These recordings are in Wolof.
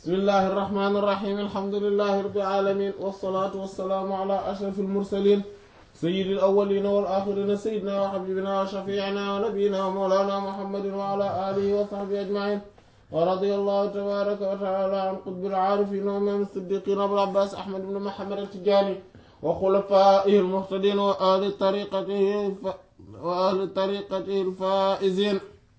bismillahi irrahmani irrahim alhamdulilahi rabbil alamin wassalatu wassalaamu ala ashraf almursalin sayyidil awwalina wal axirina sayyidina wa habibina wa shafiina wa nabiyina wa mawlana muhammadin wa ala alihi wa sahbihi ajmain wa radiyallahu tabaraka wa taala an qutbil aarifin wa imam siddiqin abul abbas ahmad ibn muhammad at-tijani wa xulafaihi almuhtadin wa ahli tariqatihi wa ahli tariqatihi alfaizin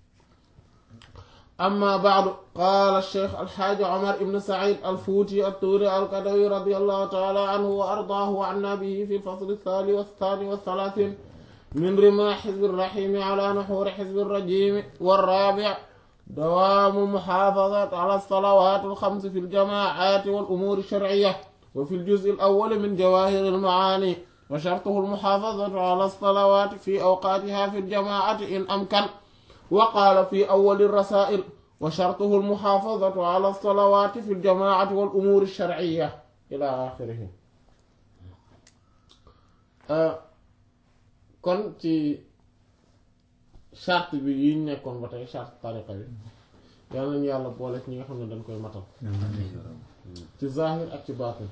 أما بعد قال الشيخ الحاج عمر بن سعيد الفوتي الطوري القدوي رضي الله تعالى عنه وأرضاه وعنا به في الفصل الثاني والثاني والثلاثين من رماح حزب الرحيم على نحور حزب الرجيم والرابع دوام محافظة على الصلوات الخمس في الجماعات والأمور الشرعية وفي الجزء الأول من جواهر المعاني وشرطه المحافظة على الصلوات في أوقاتها في الجماعة إن أمكن وقال في أول الرسائل وشرطه المحافظة على الصلوات في الجماعة والأمور الشرعية إلى آخره kon ci charte bi yi ñu nekkoon ba tey charte tariqa bi yal nañu yàlla boole ci ñi nga xam ne dañ koy matal ci zahir ak ci baatin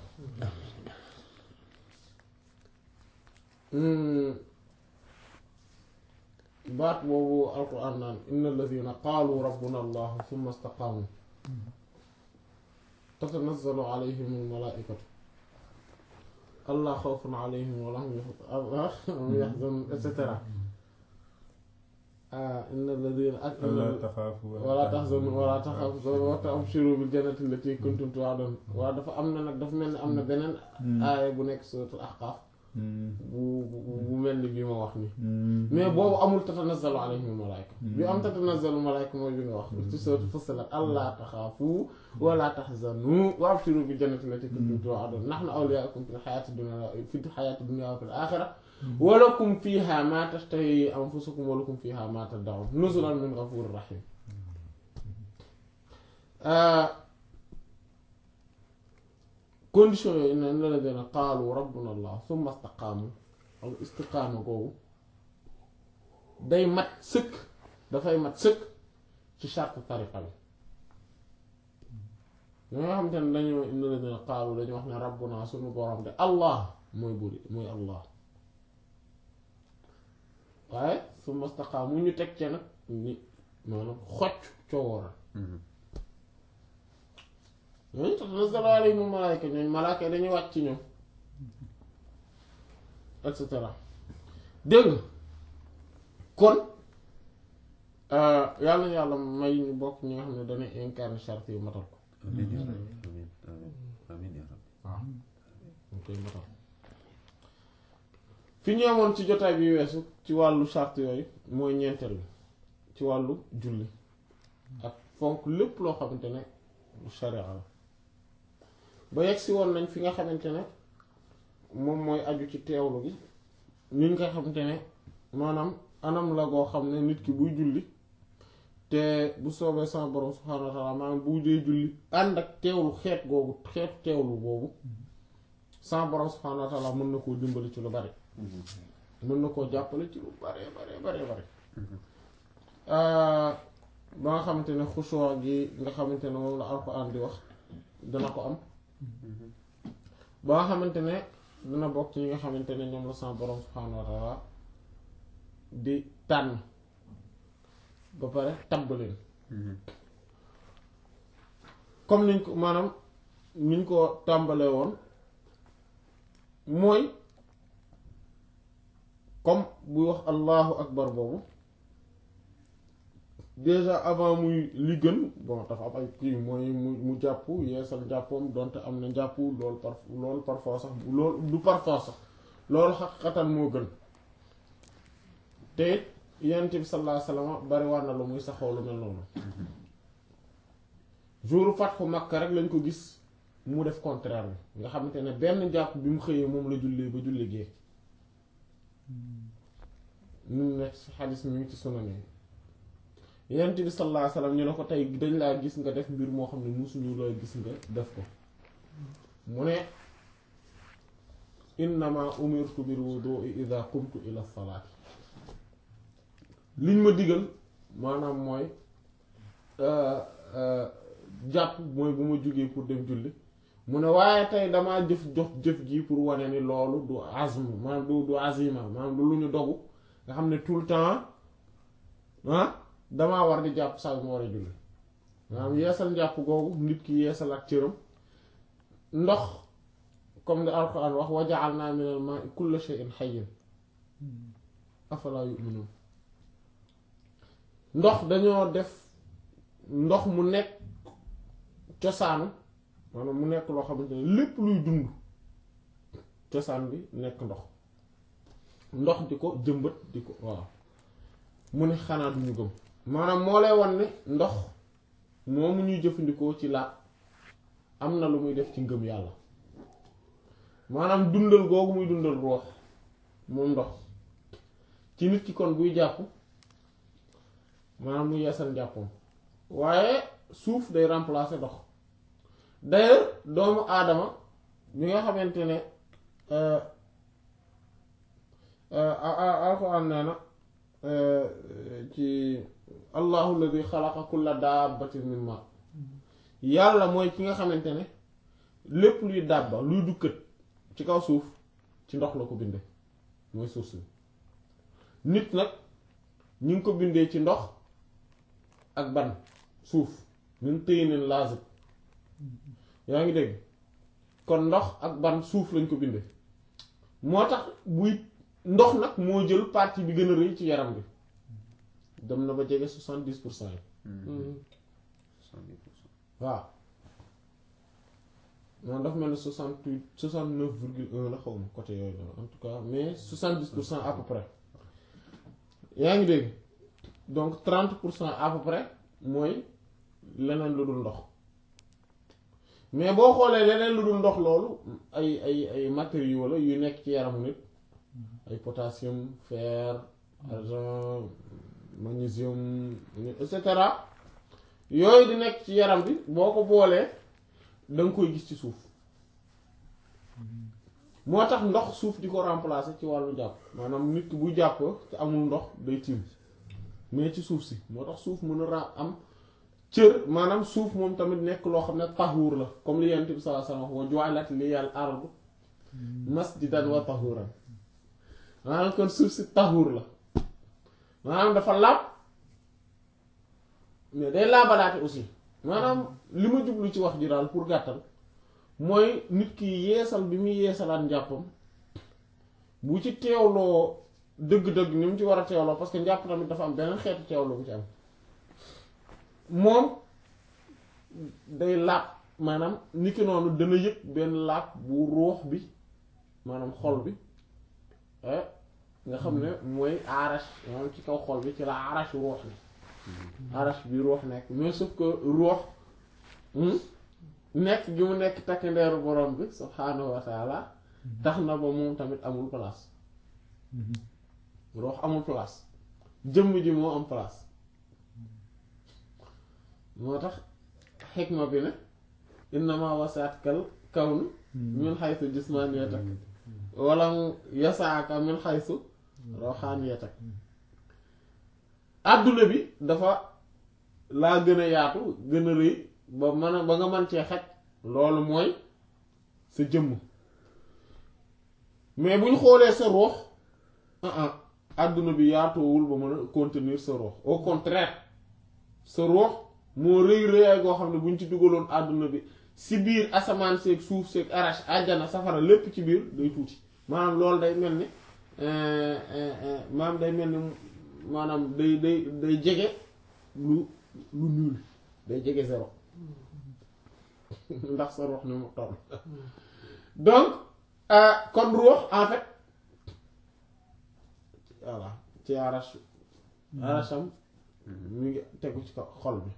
baat boobu alquran naan inna alladina qaalu rabbuna allah summa istaqaamu tatanazzalu alayhim almalaikatu allah xawfun alayhim wala hum yaxzanun et cetera inna alladina ak wala taxzanu wala taxafu wa tabshiru bil jannati allati kuntum tu'adun waaw dafa am na nag dafa mel ni am na beneen aaya bu nekk suratul ahqaaf bu bu mel ni bi ma wax ni mais boobu amul tatanazzalu alayhim malaayka bi am tatanazzalu malaayka mooy bi nga wax ci sourate Fussilat allaa taxaafu wala taxzanu wa abshiru bil jannati allati kuntum tu'adun nahnu awliyaa'ukum fil hayaati dunya fil hayaati dunya wa fil aaxira wa lakum fiihaa maa tashtahi anfusukum wa lakum fiihaa maa tad'uun nuzulan min ghafuurir rahiim condition yooyu ne la la dina qaalu rabbuna allah summa istaqaamu ak istiqaama googu day mat sëkk dafay mat sëkk ci charte tariqa bi ñoo nga xamante ne dañoo ne la dina qaalu dañu wax ne rabbuna suñu borom de allah mooy buri mooy allah waaye summa istaqaamu ñu teg ce nag ni maanaam xocc coowooral ñooñu tatanazzalu alayhimul malaayika ñooñu malaaka yi dañuy wàcc ci ñoom et cetera dégg nga kon yàlla na yàlla may ñu bokk ñi nga xam ne dañuy incarner charte yu matal ko amiin yaa rabbi amiin amiin amiin yaa rabbi waaw ñu koy matal fi ñu amoon ci jotaay bi weesu ci wàllu charte yooyu mooy ñeenteel bi ci wàllu julli ak fonk lépp loo xamante ne sharia la ba yegg si woon nañ fi nga xamante ne moom mooy aju ci teewlu gi ni nga xamante ne maanaam anam la goo xam ne nit ki buy julli te bu soobee sama borom subhaanahu wa taala maanaam bu dee julli ànd ak teewlu xeet googu xeetu teewlu boobu sama borom subhaanahu wa taala mën na koo dimbali ci lu bari mën na koo jàppale ci lu bare bare bare bare ba nga xamante ne xushoo gi nga xamante ne moom la alxuraan di wax dana ko am ba nga xamante ne dina bokk ci ñi nga xamante ne ñoom la sama borom subhaanahu wa taala di tànn ba pare tabb leen comme niñ ko maanaam niñ ko tàmbalee woon mooy comme buy wax allahu akbar boobu déjà avant muy li gën bon dafa am ay kii mooy mu mu jàpp yeesal njàppoom donte am na njàpp loolu par loolu parfois sax loolu du parfois sax loolu xaqatan moo gën te it yonent bi sallallahu alayhi wasallam bari war na lu muy saxoo lu mel noonu jour fatxu Makka rek lañ ko gis mu def contraire bi nga xamante ne benn jàpp bi mu xëyee moom la jullee ba julli gee ñu nekk ci xadis mi ngi ci sunan yi yonent bi sallallahu alayhi wasallam ñu ne ko tey dañ laa gis nga def mbir moo xam ne musuñu laa gis nga def ko mu ne innama umirtu bil wudu'i idha qumtu ila salaati liñ ma digal maanaam mooy jàpp mooy bu ma jugee pour dem julli mu ne waaye tey damaa jëf jox jëf ji pour wane ni loolu du azm maanaam du du azima maanaam du lu ñu dogu nga xam ne tout le temps ah damaa war di jàpp saa yu ma war a julli maanaam yeesal njàpp googu nit ki yeesal ak cëram ndox comme ni alquran wax wa ja'alna minal ma'i kulla shay'in hayyin afala yu'minun ndox dañoo def ndox mu nekk cosaanu maanaam mu nekk loo xamante ne lépp luy dund cosaan bi nekk ndox ndox di ko jëmbat di ko waaw mu ne xanaa duñu gëm maanaam moo lay wan ne ndox moomu ñuy jëfandikoo ci laat am na lu muy def ci ngëm yàlla maanaam dundal googu muy dundal roox moom ndox ci nit ki kon buy jàpp maanaam mu yeesal njàppam waaye suuf day remplacer ndox d'ailleurs doomu aadama bi nga xamante ne alxuraan nee na ci allahu alladi xalaqa kulla dabbatin min ma yàlla mooy ki nga xamante ne lépp luy dàbba luy dukkat ci kaw suuf ci ndox la ko binde mooy suuf si nit nag ñu ngi ko bindee ci ndox ak ban suuf ñun téye neen laazib yaa ngi dégg kon ndox ak ban suuf lañ ko bindee moo tax buy ndox nag moo jël partie bi gën a rëy ci yaram bi dem na ba jege soixante-dix pour cent yi soixante-dix pour cent. waaw noonu dafa mel ni soixante-huit soixante-neuf virgule un la xaw ma côté yooyu la en tout cas mais soixante-dix pour cent à peu près yaa ngi dégg donc trente pour cent à peu près mooy leneen lu dul ndox mais boo xoolee leneen lu dul ndox loolu ay ay ay matériaux la yu nekk ci yaramu nit ay potassium fer argent magnésium et cetera yooyu di nekk ci yaram bi boo ko boolee da nga koy gis ci suuf moo tax ndox suuf di ko remplacer ci wàllu jàpp maanaam nit ki buy jàpp te amul ndox day tiim mais ci suuf si moo tax suuf mën a ra am cër maanaam suuf moom tamit nekk loo xam ne tahuur la comme li Yonent bi sallallahu alayhi wasallam wa ju'ilat liyal ardu masjidan wa tahuuran maanaam kon suuf si tahuur la maanaam dafa laab mais day laabalaate aussi maanaam li ma jublu ci wax ji daal pour gàttal mooy nit ki yeesal bi muy yeesalaat njàppam bu ci teewloo dëgg-dëgg ni mu ci war a teewloo parce que njàpp tamit dafa am beneen xeetu teewloo bu ci am moom day laab maanaam niki noonu dana yëg benn laab bu ruux bi maanaam xol bi nga xam ne mooy arash maanaam ci kaw xol bi ci la arash ruux ne arash bi ruux nekk mais sauf que ruux nekk gi mu nekk takk ndeeru borom bi subhaanahu wa taala tax na ba moom tamit amul place ruux amul place jëmm ji moo am place moo tax xikma bi ne innama wasaatkal kawnu min xaysu jismaniyatak wala yasaaka min xaysu rawxaaniyatak àdduna bi dafa laa gën a yaatu gën a rëy ba mën a ba nga mën cee xaj loolu mooy sa jëmm mais bu ñu xoolee sa ruux ah ah àdduna bi yaatoowul ba mën a contenir sa ruux au contraire sa ruux moo rëy rëyaay goo xam ne bu ñu ci dugaloon àdduna bi si biir asamaan seeg suuf seeg arash àjjana safara lépp ci biir day tuuti maanaam loolu day mel ni maanaam day mel ni maanaam day day day jege lu lu nul day jege zéro ndax sa ruux ni mu toll donc kon ruux en fait voilà ci arash arasham mu ngi tegu ci kaw xol bi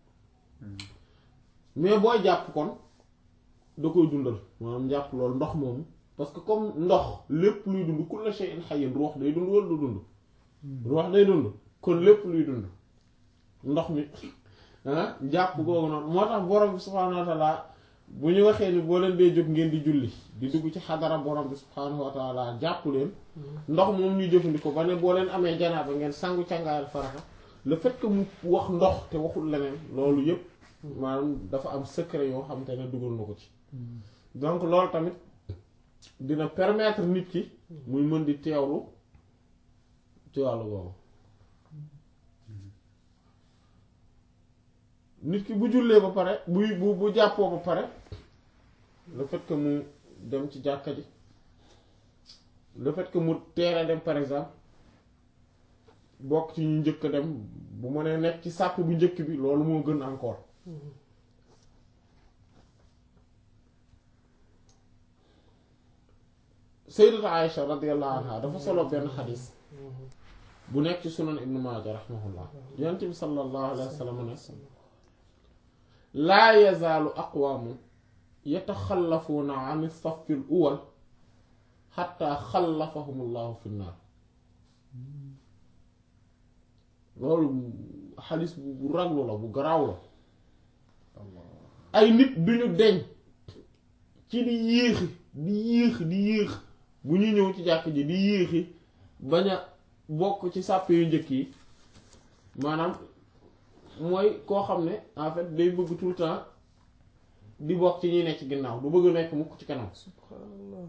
mais booy jàpp kon da koy dundal maanaam jàpp loolu ndox moomu parce que comme ndox lépp luy dund kullu shay'in hayyin ruux day dund wala du dund ruux day dund kon lépp luy dund ndox mi ah jàpp googu noonu moo tax borom bi subhaanahu wa taala bu ñu waxee ni boo leen dee jóg ngeen di julli di dugg ci xadara borom bi subhaanahu wa taala jàpp leen ndox moom ñuy jëfandikoo ba ne boo leen amee janaaba ngeen sangu càngaayal farata le fait que mu wax ndox te waxul leneen loolu yépp maanaam dafa am secret yoo xam te ne dugal na ko ci donc loolu tamit dina permettre nit ki muy mën di teewlu ci wàllu boobu nit ki bu jullee ba pare buy bu bu jàppoo ba pare le fait que mu dem ci jàkka ji le fait que mu teel a dem par exemple bokk ci ñu njëkk a dem bu mënee nekk ci sàpp bu njëkk bi loolu moo gën encore sayyidatu Aïcha radiyallahu anha dafa solo benn xadis bu nekk ci sunan ibnu maaja rahimahullah yonent bi sallallahu alayhi wa sallam ne laa yazaalu aqwaamun yataxallafuuna an safi l uwal xatta xallafahum allahu fi nnaar loolu xadis bu raglu la bu garaaw la ay nit duñu deñ ci di yéexi di yéex di yéex bu ñu ñëw ci jàkk ji di yéexi bañ a bokk ci sàppe yu njëkk yi maanaam mooy koo xam ne en fait day bëgg tout le temps di bokk ci ñuy nekk ci ginnaaw du bëgg nekk mukk ci kanam subhanallah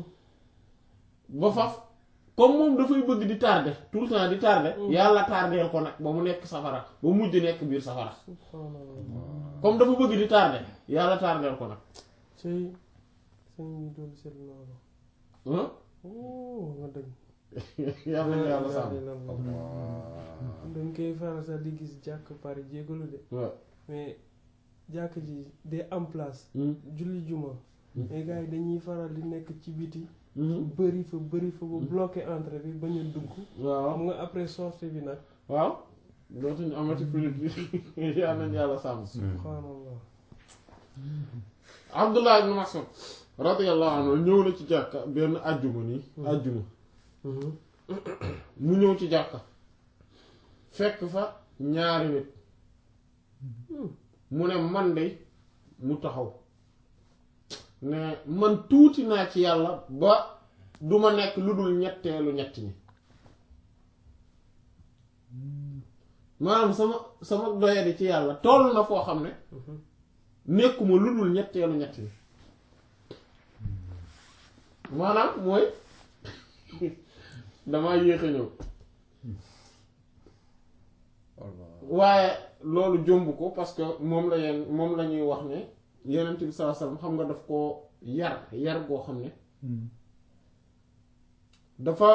ba faf comme moom dafay bëgg di tardé tout le temps di tardé yàlla tardeel ko nag ba mu nekk safara ba mujj nekk biir safara subhanallah comme dafa bëgg di tardé yàlla tardeel ko nag cëy sëñ bi doon seet loolu ah oh nga dëgg yàlla na yàlla sàmm dañ koy faral sax di gis jàkk pare jégalu de waaw mais jàkk ji de en place Hmm. julli juma mais gars yi dañuy faral di nekk ci biti Mhm. bëri fa bëri fa ba bloqué entrée bi ba ñu dugg waaw xam nga après sortie bi nag waaw dootuñu amati minute bi yàlla nañ yàlla sàmm subhanallah Abdullah ibn Mas'ud radiyallahu anhu ñëw na ci jàkka benn àjjuma nii àjjuma mu ñëw ci jàkka fekk fa ñaari nit mu ne man de mu taxaw ne man tuuti naa ci yàlla ba duma nekk lu dul ñetteelu ñett ñi maanaam sama sama doyadi ci yàlla toll na foo xam ne nekkuma lu dul ñetteelu ñett ñi maanaam mooy damaa yéex a ñëw waaye loolu jomb ko parce que moom la yenn moom la ñuy wax ne yenent bi sallallahu alayhi wasallam xam nga daf ko yar yar goo xam ne dafa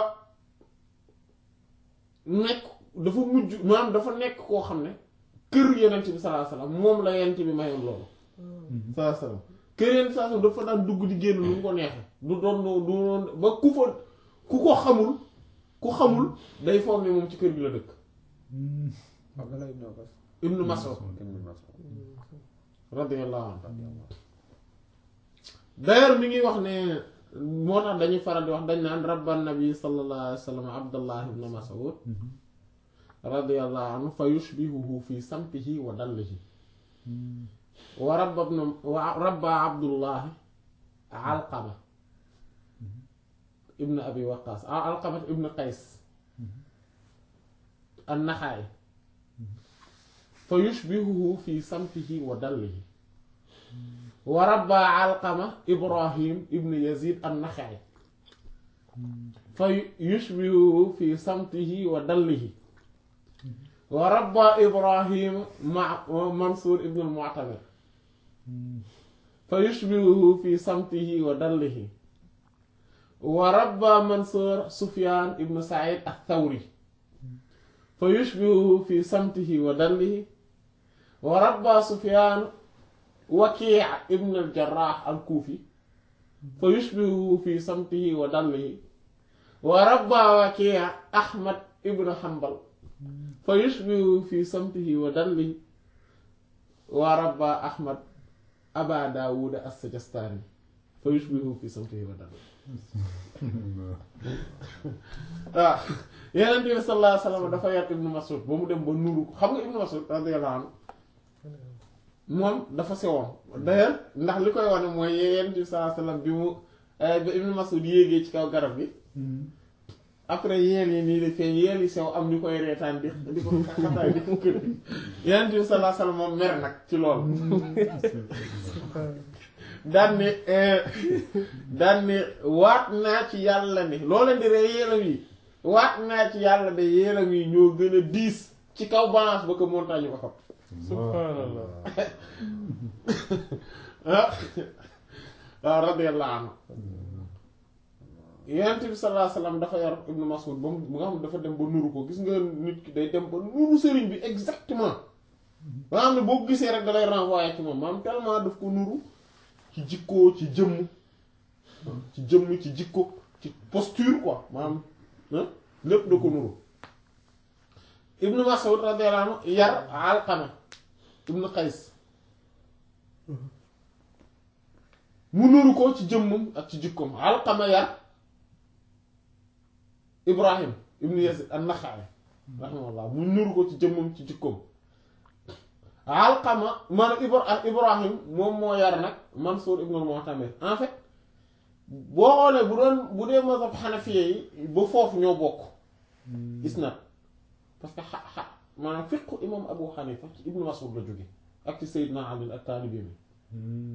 nekk dafa mujj maanaam dafa nekk koo xam ne kër yenent bi sallallahu alayhi wasallam moom la yenent bi mayoon loolu sallallahu alayhi wasallam kër yenent sallallahu alayhi wasallam dafa daan dugg di génn lu mu ko neexee du doon du doon ba ku fa ku ko xamul ku xamul day foog ne moom ci kër gi la dëkk Abdallah ibn Abbas. ibnu Mas'ud Ibn Mas'ud. radiyallahu anhu d'ailleurs mi ngi wax ne moo tax dañuy faral di wax dañ naan rabban nabi sallallahu alayhi wa sallam abdullah ibn mas'ud radiyallahu anhu fa yushbihuhu fi samtihi wa dallihi wa rabba ibn wa rabba abdullah alqama ibn abi waqas alqama ibn qays an-naxaay fa yushbihuhu fi samtihi wa dallihi wa rabba alqama ibrahim ibn yazid an-naxaay fa yushbihuhu fi samtihi wa dallihi wa rabba ibrahim ma mansuur ibn al-mu'tamir fa yushbihuhu fi samtihi wa dallihi wa rabba mansuur sufyaan ibn sa'id ath-thawri fa yushbihuhu fi samtihi wa dallihi wa rabba sufyaan wakii ibn al-jarrah al-kufi fa yushbihuhu fi samtihi wa dallihi wa rabba wakii ahmad ibn hanbal fa yushbihuhu fi samtihi wa dallihi wa rabba ahmad aba daawud as-sijistani fa yushbihuhu fi samtihi wa dallihi waaw yeneen bi sallallahu alayhi wa sallam dafa yar ibnu mas'ud ba mu dem ba nuru ko xam nga ibnu mas'ud radiyallahu anhu moom dafa sewoon d'ailleurs ndax li koy wane mooy yeneen bi sallallahu alayhi wa sallam bi mu ba ibnu mas'ud yéegee ci kaw garab gi après yeel yi nii di feeñ yeel yi sew am ñu koy reetaan di di ko xataay di ko kër yeneen bi sallallahu alayhi wasallam moom mer nag ci loolu daan ne daan ne waat naa ci yàlla ne loo leen di ree yeelam yi waat naa ci yàlla de yeelam yi ñoo gën a diis ci kaw balance ba ko montagne ko xam subhanallah ah waaw radiyallahu anhu yonent bi sallallahu alayhi wasallam dafa yor Ibnu Mas'ud ba mu nga xam dafa dem ba nuru ko gis nga nit ki day dem ba nuru sëriñ bi exactement ba nga xam ne boo ko gisee rek da lay renvoyer ci moom maanaam tellement daf ko nuru ci jikkoo ci jëmm ci jëmm ci jikko ci posture quoi maanaam ah lépp da ko nuru Ibnu Mas'ud radiyallahu anhu yar Alqama Ibnu Qays mu nuru ko ci jëmmam ak ci jikkoom Alqama yar Ibrahim ibnu Yazid an-Naxa'i rahimahullah mu nuru ko ci jëmmam ci jikkoom Alqama man Ibra Ibrahim moom moo yar nag Mansuur ibnu al-Mu'tamir en fait boo xoolee bu doon bu dee mazhab Hanafiya yi ba foofu ñoo bokk isnad parce que xa xa maanaam fiqu imam Abu Hanifa ci Ibnu Mas'ud la jóge ak ci Seydina Ali ak taalibe mi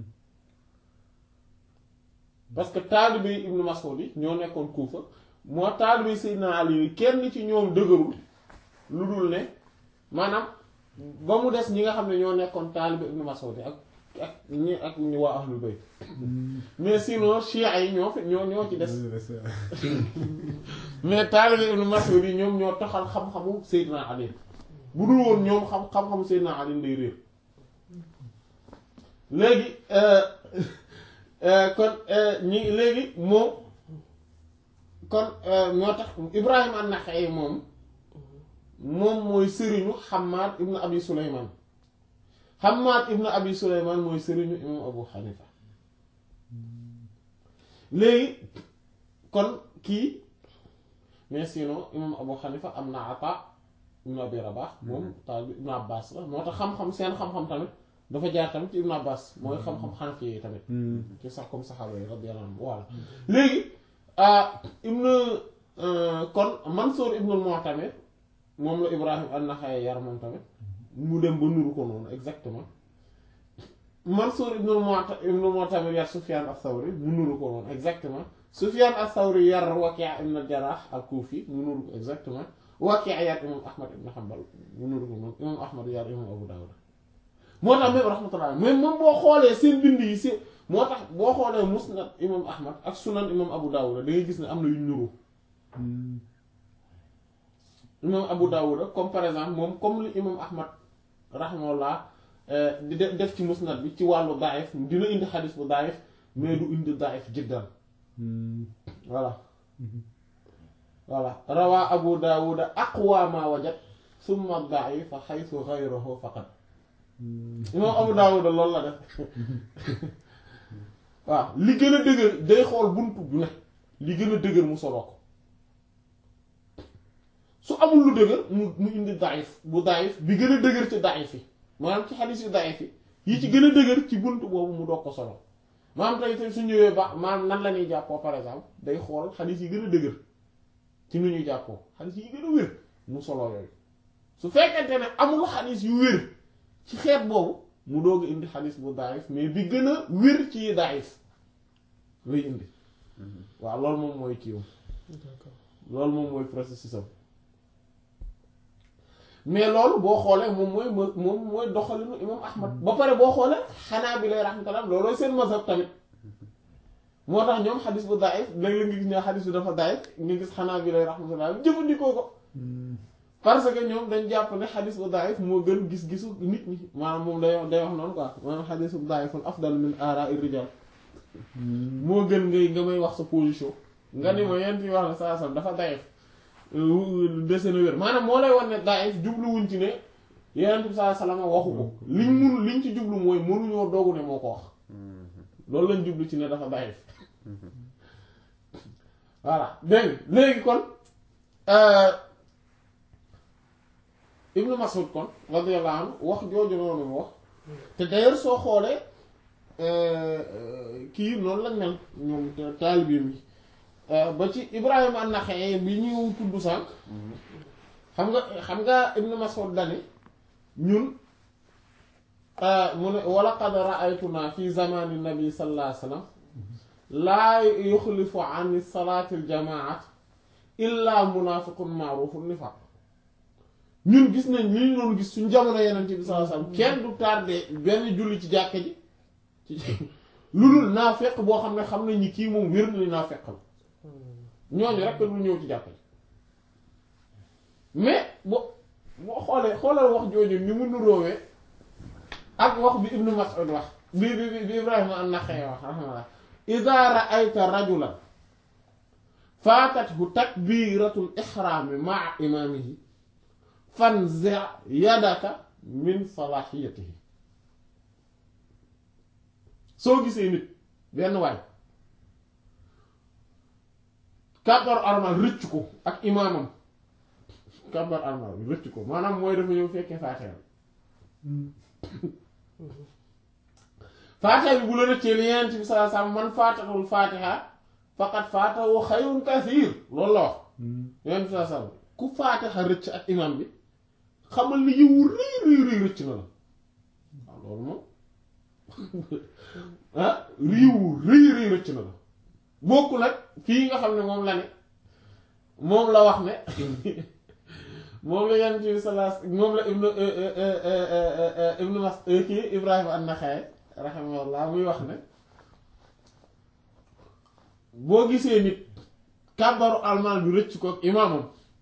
parce que taalibe yi Ibnu Mas'ud yi ñoo nekkoon Kuufa moo taalibe Seydina Ali yi kenn ci ñoom dëgërul lu dul ne maanaam ba mu des ñi nga xam ne ñoo nekkoon taalibe Ibnu Mas'ud yi ak ak ñi ak ñi waa ahlul bayt mais sinon Shia yi ñoo fi ñoo ñoo ci des mais taalibe Ibnu Mas'ud yi ñoom ñoo taxal xam-xamu Seydina Ali bu dul woon ñoom xam xam-xamu Seydina Ali day réer léegi kon ñi léegi moom kon moo tax Ibrahim an-Nakha'i moom moom mooy sëriñu Hammad ibn Abi Sulayman Hammad ibn Abi Sulayman mooy sëriñu imam Abu Hanifa léegi kon kii mais sinon imam Abu Hanifa am na Ata ibn Abi Rabah moom taal ibn Abbas la moo tax xam-xam seen xam-xam tamit dafa jaar tamit ci ibn Abbas mooy xam-xam Hanafi yi tamit ci sax comme saxaaba yi radiyallahu anhum voilà léegi ibn kon Mansour ibn al-Mu'tamir moom la Ibrahim an-Nakha'i yar moom tamit mu dem ba nuru ko noonu exactement Mansour ibn al-Mu'tamir yar Sufyan ath-Thawri mu nuru ko noonu exactement Sufyan ath-Thawri yar Waki' ibn al-Jarrah al-Kufi mu nuru ko exactement Waki' yar imam Ahmad ibn Hanbal mu nuru ko noonu imam Ahmad yar imam Abu Dawud moo tax même rahmatullah même moom boo xoolee seen bind yi si moo tax boo xoolee musnad imam Ahmad ak sunan imam Abu Dawud da ngay gis ne am na yu nuru imam Abu Dawud comme par exemple moom comme li imam Ahmad rahmatullah di def ci musnad bi ci wàllu daif dina indi xadis bu daif mais du indi daif jiddan voilà voilà rawaa Abu Dawud aqwa ma wajad summa daifa xaytu xayruhu faqat imam Abu Dawud loolu la def waaw li gën a dëgër day xool buntu bu ne li gën a dëgër mu solo ko su amul lu dëgër mu mu indi daif bu daif bi gën a dëgër ci daif yi maanaam ci xadis yu daif yi yi ci gën a dëgër ci buntu boobu mu doog ko solo maanaam tey tey su ñëwee ba maanaam nan la ñuy jàppoo par exemple day xool xadis yi gën a dëgër ci nu ñuy jàppoo xadis yi gën a wér mu solo yooyu su fekkente ne amul xadis yu wér ci xeet boobu mu doog a indi xadis bu daif mais bi gën a wér ci daif lay indi waaw loolu moom mooy kiiwam loolu moom mooy processus am mais loolu boo xoolee moom mooy moom mooy doxalinu imam ahmad ba pare boo xoolee xanaa bi lay rahmatullah loolooy seen mazhab tamit moo tax ñoom xadis bu daif léeg-léeg nga gis ñoo xadis bi dafa daif nga gis xanaa bi lay rahmatullah jëfandikoo ko parce que ñoom dañ jàpp ne xadis bu daif moo gën gis-gisu nit ñi maanaam moom day day wax noonu quoi maanaam xadis bu daifun afdal min ara ir-rijal moo gën ngay nga may wax sa position nga ni ma yent yi wax ne saa sam dafa daif dese na wér maanaam moo lay wan ne daif jubluwuñ ci ne yenent bi saa salama waxu ko liñ mun liñ ci jublu mooy mënuñoo doogu ne moo ko wax loolu lañ jublu ci ne dafa daif voilà dégg léegi kon Ibnu Mas'ud kon radiyallahu anhu wax jooju noonu wax te d'ailleurs soo xoolee kii noonu lañ mel ñoom taalibeem yi ba ci Ibrahima an-Naxa'i bi ñu tudd sànq xam nga xam nga Ibn Mas'ud dani ñun mu ne wa laqad ra'aytunaa fi zamani nabi sallallahu alayhi wa sallam laa yuxlifu an salaati al-jamaa'at illa munaafiqun ma'ruufu nifaaq ñun gis nañ li ñu doon gis suñ jamono yeneen bi sallallahu alayhi wa sallam kenn du tardé benn julli ci jàkka ji ci lu dul naafeq boo xam ne xam nañ ni kii moom wér na ni naafeq la ñooñu rek du ñëw ci jàkka ji mais boo boo xoolee xoolal wax jooju ni mu nuróowee ak wax bi Ibnu Mas'ud wax bi bi bi Ibrahima an-Naxa'i wax raximahullah idaa ra'ayta rajulan faatathu takbiratul ihraami ma'a imaamihi fanzi' yadaka min salahiyatihi soo gisee nit benn waay kàbbar armal rëcc ko ak imaamam kàbbar armal rëcc ko maanaam mooy dafa ñëw fekkee faatiha faatiha bi bu la rëccee li Yonent bi sallallahu alayhi wasallam man faatatul faatiha faqad faatahu xayrun kasiir loolu la wax Yonent bi sallallahu alayhi wasallam ku faatiha rëcc ak imaam bi xamal ni yiwu rëy rëy rëy rëcc na la waaw loolu moom ah yiwu rëy rëy rëcc na la bokk nag fii nga xam ne moom la ne moom la wax ne moom la Yonent bi sallallahu alayhi moom la ibnu ibnu mas kii Ibrahima an-Naxa'i rahimahullah muy wax ne boo gisee nit kàbbaru almaan bi rëcc ko ak imaamam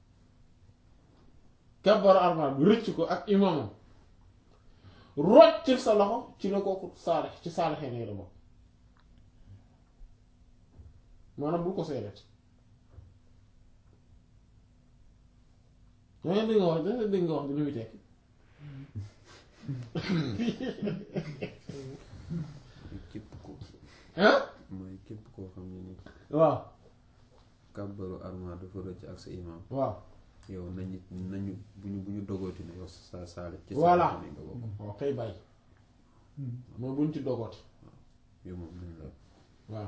kàbbaru almaan bi rëcc ko ak imaamam rocc sa loxo ci la kooku saalix ci saalixee ne la bokk maanaam bul ko seedet danga dégg nga wax danga dégg nga wax di lu muy tekki képp ko ah mooy képp koo xam ne ni waaw kàbbaru arma dafa rëcc ak sa imam waaw yow nañu nañu bu ñu bu ñu dogooti ne yow sa saale ci Voilà. sa nga bokk waaw kay bàyyi mooy buñ ci dogooti yow moom nañ la waaw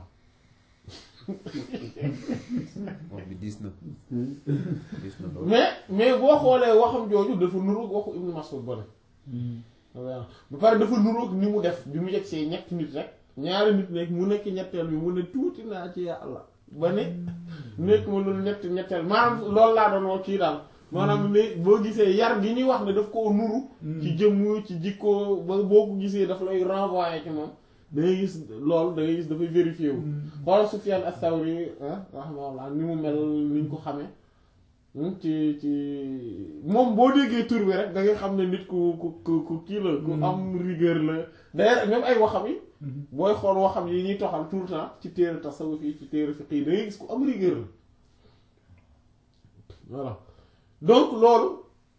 wax bi diis na diis na lool mais mais boo xoolee waxam jooju dafa nuroog waxu Ibn Mas'ud ba ne ba pare dafa nuroog ni mu def bi mu yegg see ñetti nit rek ñaari nit nekk mu nekk ñetteel bi mu ne tuuti naa ci yàlla ba ne nekk ma loolu ñett ñetteel maanaam loolu laa doon wax kii daal maanaam ne boo gisee yar gi ñuy wax ne daf koo nuru ci jëmm ci jikkoo ba boo ko gisee daf lay renvoyer ci moom da ngay gis loolu da ngay gis dafay vérifié wu xoolal Sufyan as-Sawri rahimahullah ni mu mel ni ñu ko xamee ci ci moom boo déggee tur bi rek da ngay xam ne nit ku ku ku ku kii la ku am rigueur la d'ailleurs même ay waxam yi booy xool waxam yi ñuy toxal tout le temps ci téere tasawuf yi ci téere fiqh yi da ngay gis ku am rigueur la voilà donc loolu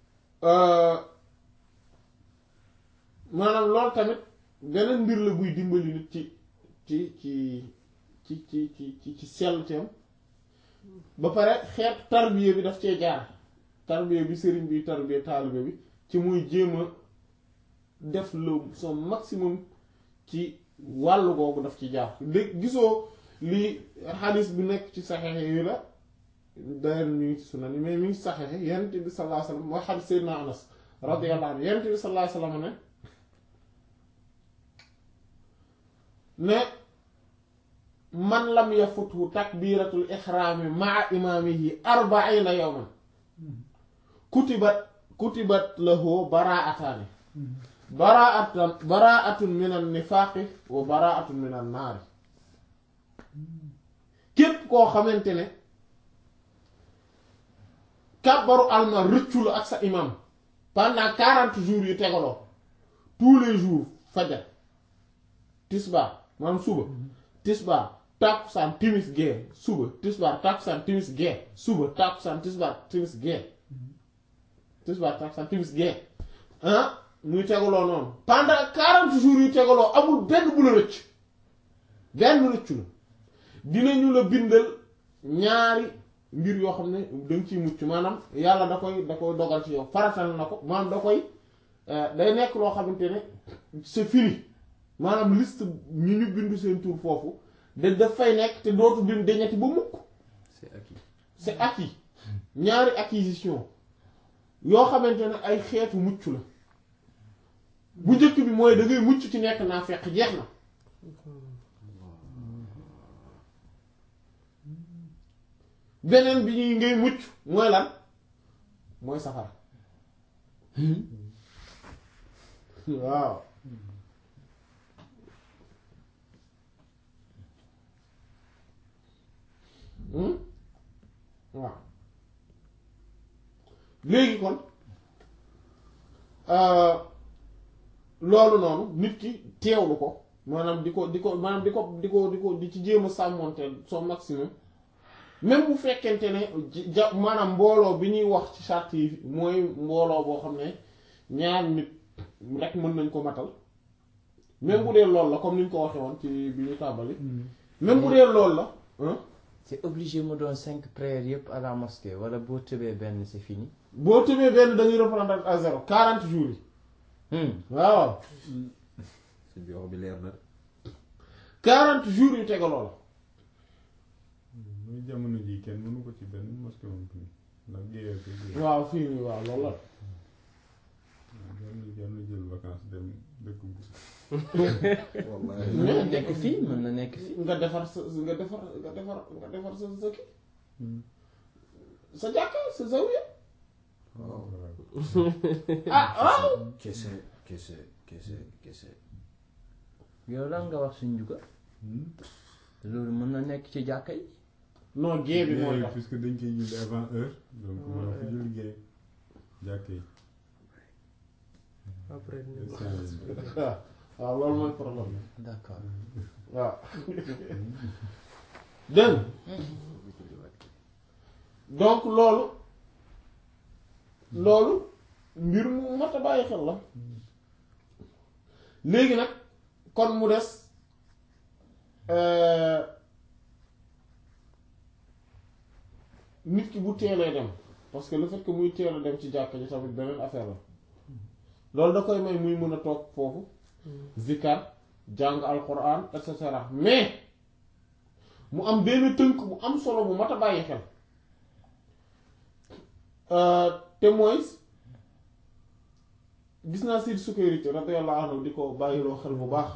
maanaam loolu tamit beneen mbir la buy dimbali nit ci ci ci ci ci ci ci ci sellteem ba pare xeet tarbiya bi daf cee jaar tarbiya bi sëriñ bi tarbiya taalibe bi ci muy jéem a def le son maximum ci wàllu googu daf ci jaar dégg gisoo li xadis bi nekk ci saxexe yi la d'ailleurs ñu ngi ci sunan yi mais mi ngi ci saxexe yonent bi sallallahu alayhi wasallam mooy xadis Seydina Anas radiyallahu anhu yonent bi sallallahu alayhi wasallam ne ne man lam yafuthu takbiratul ihrami maa imaamihi arbaina yawman kutibat kutibat lahu baraataani baraatan baraatun min an nifaaqi wa baraatun min an naari képp koo xamante ne kàbbaru alma rëccu la ak sa imam pendant quarante jours yu tegaloo tous les jours fajar tisbaar maanaam suba tisbaar tàkkusaan timis gee suba tisbaar tàkkusaan timis gee suba tàkkusaan tisbaar timis gee tisbaar tàkkusaan timis gee ah muy tegaloo noonu pendant quarante jours yu tegaloo amul benn bu la rëcc benn rëccu la dinañu la bindal ñaari mbir yoo xam ne danga ciy mucc maanaam yàlla da koy da koy dogal ci yow faratal na ko maanaam da koy day nekk loo xamante ne c'est fini maanaam liste ñi ñu bindu seen tur foofu da daf fay nekk te dootu bin deñati ba mukk c'est acquis c'est acquis ñaari acquisition yoo xamante ne ay xeetu mucc la bu njëkk bi mooy da ngay mucc ci nekk naa fekk jeex na beneen bi ñuy ngay mucc mooy lan mooy safara waaw Hmm? waaw léegi kon euh, loolu noonu nit ki teewlu ko maanaam di ko di ko maanaam di ko di ko di ko di ci jéem a sàmmonteel son maximum même bu fekkente ne ji- ja maanaam mbooloo bi ñuy wax ci charte yi mooy mbooloo boo xam ne ñaar nit rek mën nañ ko matal même bu dee loolu la comme ni ñu ko waxee woon ci bi ñu tàmbali même bu dee loolu la hein c'est obligé mu doon cinq prières yëpp à la mosquée wala boo tëbee benn c'est fini. boo tëbee benn dañuy reprendre à zéro quarante jours yi Hmm. waaw sëñ bi wax bi leer na quarante jours yu tegaloo la muy jamono ji kenn mënu ko ci benn mosquée moom fii ndax géeyee ko géeyee waaw fii nii waaw loolu la jar na jar na jël vacances dem dëkk bu wallahi mën na nekk fii mën na nekk fii. nga defar sa nga defar nga defar nga defar sa sa kii sa jàkka sa zawiya waaw ah waaw kese kese kese kese yow lan nga wax suñ juga loolu mën na nekk ci jàkka yi. non gée bi mooy tax puisque dañ koy julli avant heure donc mën fa julli géey jàkke yi après ñu waaw waaw loolu mooy problème bi d'accord. waaw dégg nga donc loolu loolu mbir mu mat a bàyyi xel la léegi nag kon mu des euh, nit ki bu teelee dem parce que le fait que muy teel a dem ci jàkka ji tamit beneen affaire la loolu da koy may muy mën a toog foofu zikar jàng alquran et cetera mais mu am benn tënk bu am solo bu mat a bàyyi xel Euh, te mooy gis naa Seydi Sukayri radiyallahu anhu di ko bàyyiloo xel bu baax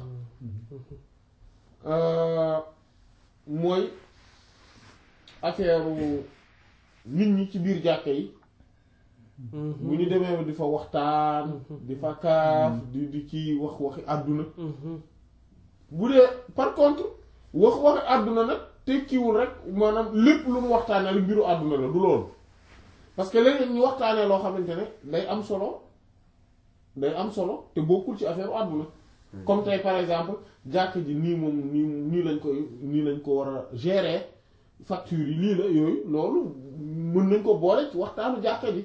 Euh, mooy affaire nit ñi ci biir jàkke yi bu ñu demee di fa waxtaan di fa kaaf di di ci wax waxi àdduna bu dee par contre wax waxi àdduna nag tekkiwul rek maanaam lépp lu mu waxtaanee rek mbiru àdduna la du loolu parce que léeg ñu waxtaanee loo xamante ne day am solo day am solo te bokkul ci affaire àdduna comme tey par exemple jàkk ji nii moom nii nii lañ koy nii lañ ko war a gérer facture yi lii la yooyu loolu mën nañ ko boole ci waxtaanu jàkka ji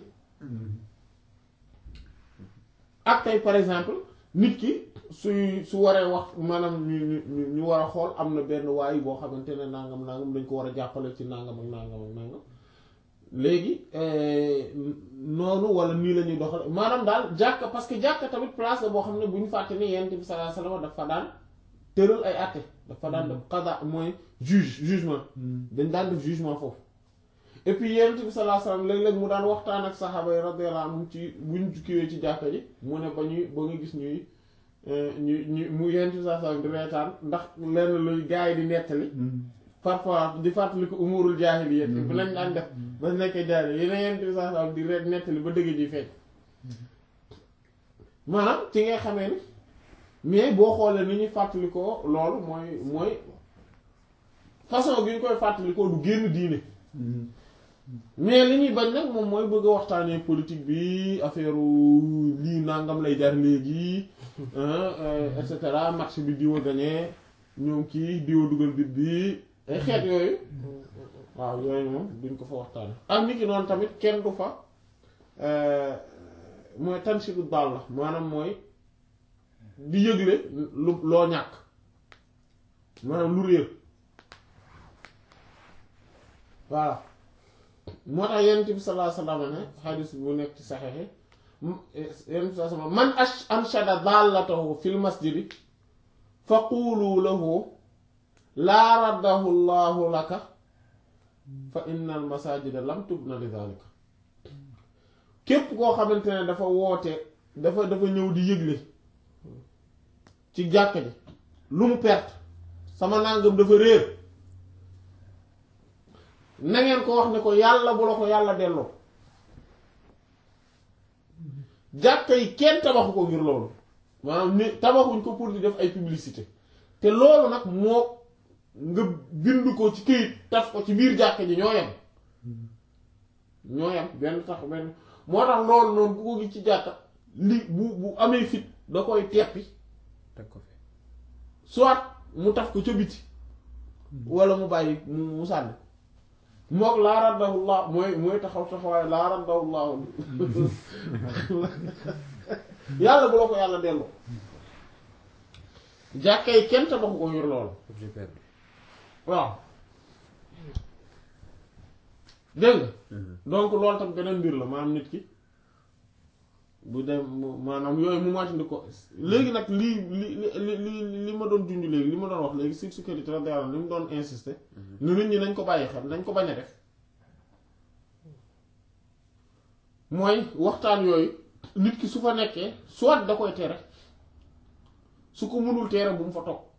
ak tey par exemple nit ki suy su waree wax maanaam ñu ñu ñu- ñu war a xool am na benn waay boo xamante ne nangam nangam dañ ko war a jàppale ci nangam ak nangam ak nangam léegi euh, noonu wala nii la ñuy doxal maanaam daal jàkka parce que jàkka tamit place la boo xam ne bu ñu fàtte ni yonent bi sallallahu alayhi wasallam dafa daan tëral ay àtte dafa daan def qada mooy juge jugement dañ daan def jugement foofu et puis yonent bi sallallahu alayhi wasallam léeg-léeg mu daan waxtaan ak saxaaba yi radiyallahu anhum ci buñ kiiwee ci jàkka ji mu ne ba ñuy ba nga gis ñuy euh, ñu ñu mu yonent bi sallallahu alayhi wasallam di reetaan ndax lenn luy gaa yi di nettali parfois di fàttali ko umurul jaahiliya bi lañ daan def ba nekkee jaahil yeneen yonent bi sallallahu alayhi wasallam di reet nettali ba dëgg ji feeñ maanaam ci ngay xamee ni mais boo xoolee ni ñuy fàttalikoo loolu mooy mooy façon bi ñu koy fàttalikoo du génn diine mais li ñuy bañ nag moom mooy bëgg a waxtaanee politique bi affaire lii nangam lay jar léegi hein, euh, et cetera match bi diw a gagné ñoom kii diw a dugal bit bi ay xeet yooyu waaw yooyu moom duñ ko fa waxtaane ak nit ki noonu tamit kenn du fa euh, mooy tansibu daal la maanaam mooy di yëgle lu loo ñàkk maanaam lu réer voilà moo tax yonent bi sallallahu alayhi wasallam ne xadis bu nekk ci saxexe yonent bi sallallahu alayhi wasallam man ash anshada dallatahu fil masjidi fa quulu lahu laa raddahu llahu laka fa innal masajida lam tubna li zalika képp koo xamante ne dafa woote dafa dafa ñëw di yëgle ci jàkka ji lu mu perte sama nangam dafa réer na ngeen ko wax ne ko yàlla bu la ko yàlla delloo jàkka yi kenn tabaxu ko ngir loolu maanaam ni tabaxuñ ko pour di def ay publicité te loolu nag moo nga bind ko ci këyit taf ko ci biir jàkka ji ñoo yem ñoo yem benn tax benn moo tax loolu noonu ku ko gis ci jàkka li bu bu amee fit da koy teppi teg ko fi soit mu taf ko ca biti wala mu bàyyi mu mu sànni mook laa raddahullah mooy mooy taxaw taxawaay laa raddahullah yàlla bu la ko yàlla delloo jàkka yi kenn tabaxu ko ngir loolu objet perdu waaw dégg nga donc loolu tam beneen mbir la maanaam nit ki bu dem mu- maanaam yooyu mu moytandi ko léegi nag lii li li li li li ma doon junj léegi li ma doon wax léegi sur sécurité la dara li mu doon insister ne nit ñi nañ ko bàyyi xel nañ ko bañ a def mooy waxtaan yooyu nit ki su fa nekkee soit da koy tere su ko mënul tere bu mu fa toog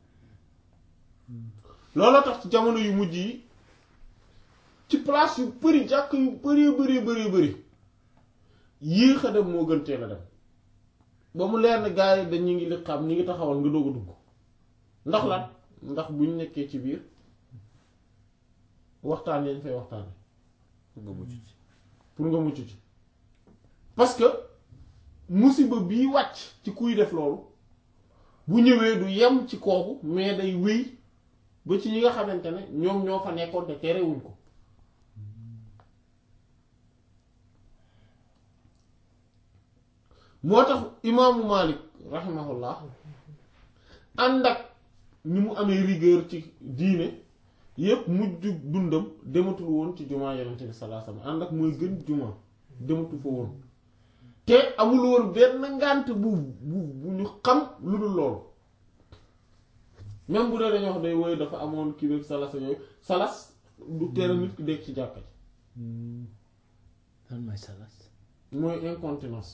looloo tax ci jamono yu mujj yi ci place yu bëri jàkk yu bëri bëri bëri bëri yéex a dem moo gën teel a dem ba mu leer ne gars yi dañu ngi li xam ñi ngi taxawal nga doog a dugg ndax lan ndax buñ nekkee ci biir waxtaan yañ fay waxtaane pour nga mucc ci pour nga mucc ci parce que musiba bii wàcc ci kuy def loolu bu ñëwee du yem ci kooku mais day wéy ba ci ñi nga xamante ne ñoom ñoo fa nekkoon te terewuñ ko moo tax imaamu Malik rahimahullah ànd ak ni mu amee rigueur ci diine yépp mujj dundam dematul woon ci jumaa yonent bi sallallahu alayhi wasallam ànd ak mooy gën jumaa dematu fa woon te amul woon benn ngànt bu bu bu ñu xam lu dul loolu même bu dee dañoo wax day woy dafa amoon kii rek salas yooyu salas du tere nit ki dégg ci jàkka ji lan mooy salas mooy incontinence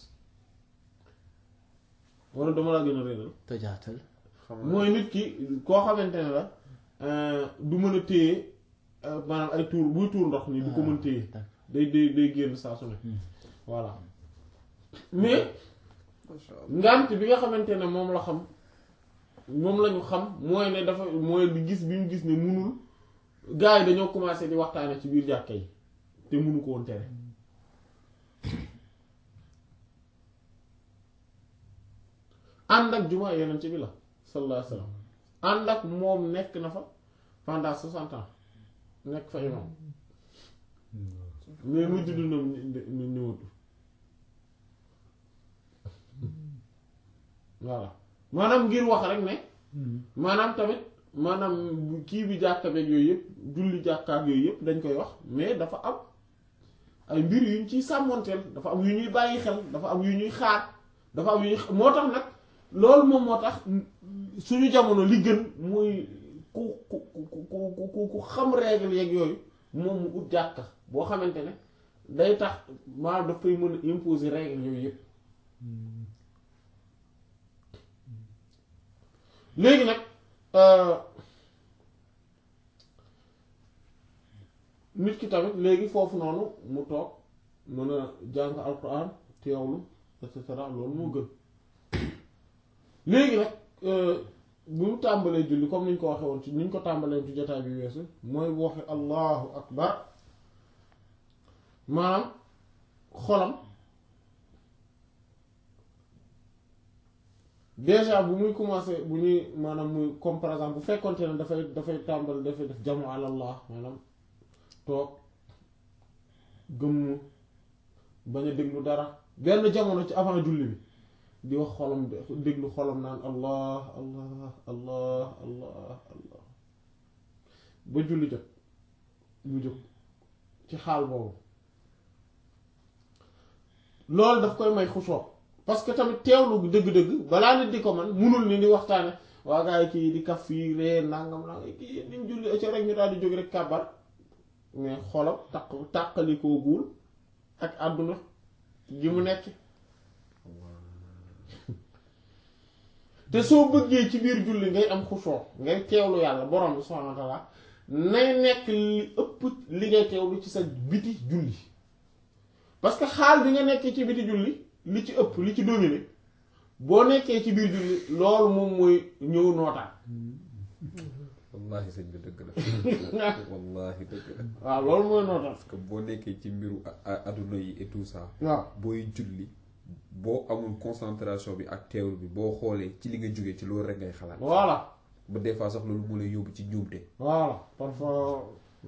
wala dama laa gën a réeral tojaatal xam nga mooy nit ki koo xamante ne la euh, du mën a téye euh, maanaam ay tuur buy tuur ndox nii du ko mën téye d'accord. day day day génn saa su ne voilà mais macha allah ngant bi nga xamante ne moom la xam moom la ñu xam mooy ne dafa mooy di gis bi ñu gis ne munul gars yi dañoo commencé di waxtaane ci biir jàkka yi te munu ko woon tere ànd ak jumaa yonent bi la sallallahu alayhi wasallam ànd ak moom nekk na fa pendant soixante ans nekk fa imam mais mujj dundam ñu ñëwatu voilà maanaam ngir wax rek ne maanaam tamit maanaam kii bi jàkka beeg yooyu yëpp julli jàkkaak yooyu yëpp dañ koy wax mais dafa am ay mbir yu ñu ciy sàmmoonteel dafa am yu ñuy bàyyi xel dafa am yu ñuy xaar dafa am yu ñuy moo tax nag loolu moom moo tax suñu jamono li gën mooy ku ku ku ku ku ku xam règle yeeg yooyu moom mu ut jàkka boo xamante ne day tax maanaam dafay mën a imposer règle yooyu yëpp léegi nag nit ki tamit léegi foofu noonu mu toog mën a jàng alquran teewlu et cetera loolu moo gën léegi nag bu mu tàmbalee julli comme niñ ko waxee woon ci niñ ko tàmbalee ci jotaay bi weesu mooy bu waxe allahu akbar maanaam xolam déjà bu muy commencé bu ñuy maanaam muy comme par exemple bu fekkonte ne dafay dafay tàmbali dafay def jamu alallah maanaam toog gëmm bañ a déglu dara benn jamono ci avant julli bi di wax xolam déglu xolam naan allah allah allah allah allah ba julli jot mu jóg ci xaal boobu loolu daf koy may xusoo parce que tamit teewlu dëgg-dëgg balaa nit di ko man munul ni di waxtaane waa gaa yi kii di kaf fii ree nangam nangam kii niñ julli ca rek ñu daal di jóg rek kàbbar mais xolam taq tàqalikoo guul ak àdduna gi mu nekk te soo bëggee ci biir julli ngay am xusoo ngay teewlu yàlla borom bi subhaanahu wa ta'ala nay nekk li ëpp li ngay teewlu ci sa biti julli parce que xaal bi nga nekkee ci biti julli li ci ëpp li ci dominé boo nekkee ci biir julli loolu moom mooy ñëw nootaan wallahi sëñ bi dëgg la wallahi dëgg la waaw loolu mooy nootaan parce que boo nekkee ci mbiru a- a- adduna yi et tout ça waaw booy julli boo amul concentration bi ak teewlu bi boo xoolee ci li nga jógee ci loolu rek ngay xalaat voilà ba des fois sax loolu mu lay yóbbu ci njuumte voilà parfois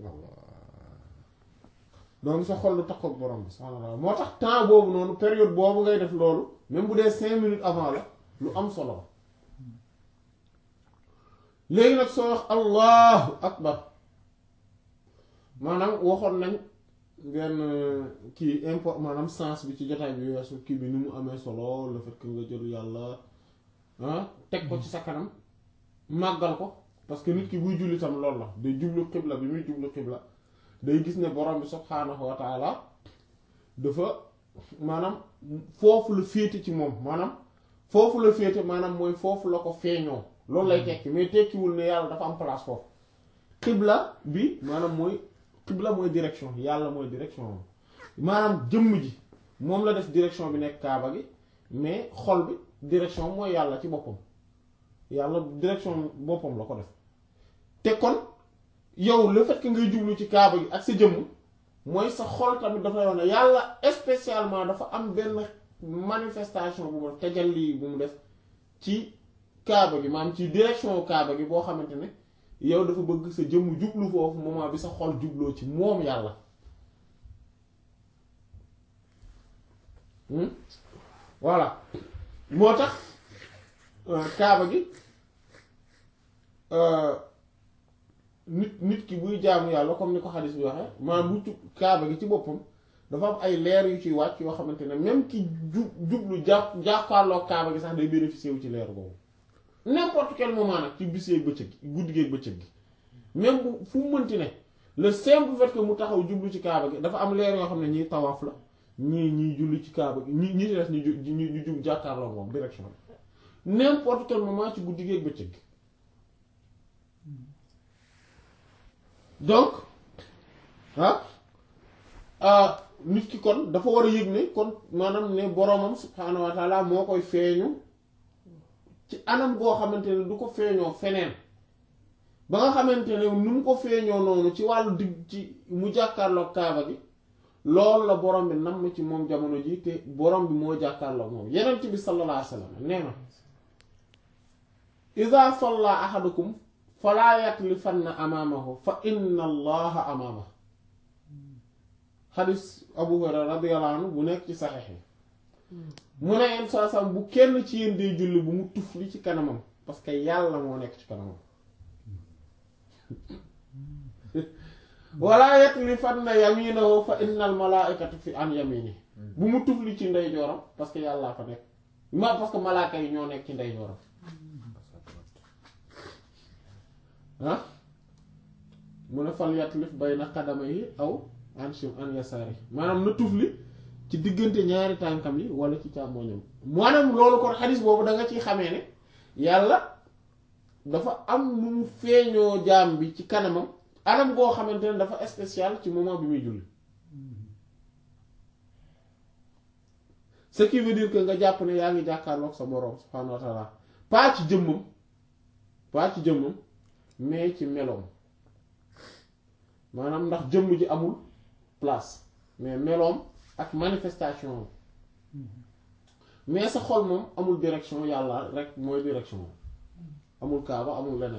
donc sa xol lu takkook borom bi subhaanahu wa ta'ala moo tax temps boobu noonu période boobu ngay def loolu même bu dee cinq minutes avant la lu am solo la léegi nag soo wax allahu akbar maanaam waxoon nañ benn kii import maanaam sens bi ci jotaay bi weesu kii bi ni mu amee solo le fait que nga jël yàlla ah teg ko ci sa kanam màggal ko parce que nit ki buy julli tam loolu la day jublu xibla bi muy jublu xibla day gis ne borom bi subhaanahu wa taala dafa maanaam foofu la féete ci moom maanaam foofu la féete maanaam mooy foofu la ko feeñoo loolu lay tekki mais tekkiwul ne yàlla dafa am place foofu xibla bi maanaam mooy xibla mooy direction yàlla mooy direction moom maanaam jëmm ji moom la def direction bi nekk kaaba gi mais xol bi direction mooy yàlla ci boppam yàlla direction boppam la ko def te kon yow le fait que ngay jublu ci kaaba gi ak sa jëmm mooy sa xol tamit dafa yoon ne yàlla spécialement dafa am benn manifestation bu mu def tajalli bu mu def ci kaaba gi maanaam ci direction kaaba gi boo xamante ne yow dafa bëgg sa jëmm jublu foofu moment bi sa xol jubloo ci moom yàlla Hmm? voilà moo tax euh, kaaba gi euh, nit nit ki buy jaamu yàlla comme ni ko xadis bi waxee maanaam bu tu- kaaba gi ci boppam dafa am ay leer yu ciy wàcc yoo xamante ne même ki ju jublu jàpp jàkkaarloo kaaba gi sax day bénéficier wu ci leer boobu n'importe quel moment nag ci bis yeeg bëccëg gi guddi geeg bëccëg gi même bu fu mu mënti ne le simple fait que mu taxaw jublu ci kaaba gi dafa am leer yoo xam ne ñiy tawaaf la ñii ñiy julli ci kaaba gi ñi ñi ci des ñu ju ñu ñu jub jàkkaarloo moom direction bi n'importe quel moment ci guddi geeg bëccëg gi donc ah ah nit ki kon dafa war a yëg ne kon maanaam ne boromam subhaanahu wa taala moo koy feeñu ci anam goo xamante ne du ko feeñoo feneen ba nga xamante ne nu mu ko feeñoo noonu ci wàllu digg ci mu jàkkaarloog kaaba gi loolu la borom bi nam ci moom jamono ji te borom bi moo jàkkaarloog moom yenent bi sallallahu alayhi wa sallam nee na ida salla ahadukum falaa yatlifanna amaamahu fa inna allaha amaamahu xadis abu hurayra radiyallahu anhu bu nekk ci saxiix yi mu ne yenn saa sam bu kenn ci yéen dee julli bu mu tufli ci kanamam parce que yàlla moo nekk ci kanamam wala yatlifanna yaminahu fa innal malaikatu fi an yamini bu mu tufli ci ndeyjooram parce que yàllaa fa nekk ma parce que malaaka yi ñoo nekk ci ndeyjooram ah mu ne fal yatlif bayna qadamayhi aw an shim an yasaari maanaam na tufli ci diggante ñaari tànkam yi wala ci càmmoñam maanaam loolu kon xadis boobu da nga ciy xamee ne yàlla dafa am nu mu feeñoo jaam bi ci kanamam anam goo xamante ne dafa spécial ci moment bi muy julli ce qui veut dire que nga jàpp ne yaa ngi jàkkaarloog sa boroom subhaanahu wa taala pas ci jëmmam pas ci jëmmam mais ci meloom maanaam ndax jëmm ji amul place mais meloom ak manifestation am mais sa xol moom amul direction yàlla rek mooy direction amul kaaba amul leneen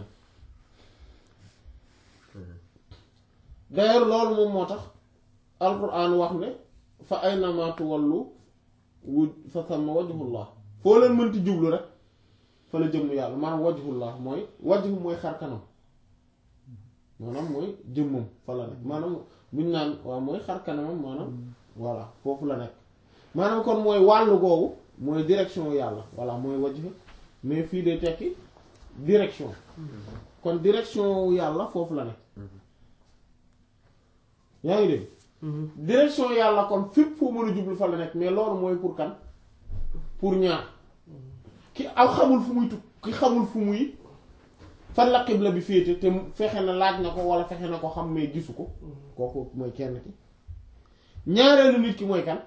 d'ailleurs loolu moom moo tax alquran wax ne fa aynama tuwallu wu fa sama wajhullah foo leen mënti jublu rek fa la jëmm yàlla maanaam wajhullah mooy wajhu mooy xar kanam maanaam mooy jëmmam fa la nekk maanaam buñ naan waaw mooy xar kanamam maanaam voilà foofu la nekk maanaam kon mooy wàllu googu mooy direction yàlla voilà mooy wajh mais fii day tekki direction kon direction yàlla foofu la nekk yaa ngi dégg direction yàlla kon fépp foo mën a jublu fa la nekk mais loolu mooy pour kan pour ñaar ki aw xamul fu muy tukk ki xamul fu muy fan la xibla bi féete te fexe na laaj na ko wala fexe na ko xam mais gisu ko kooku mooy kenn ki ñaareelu nit ki mooy kan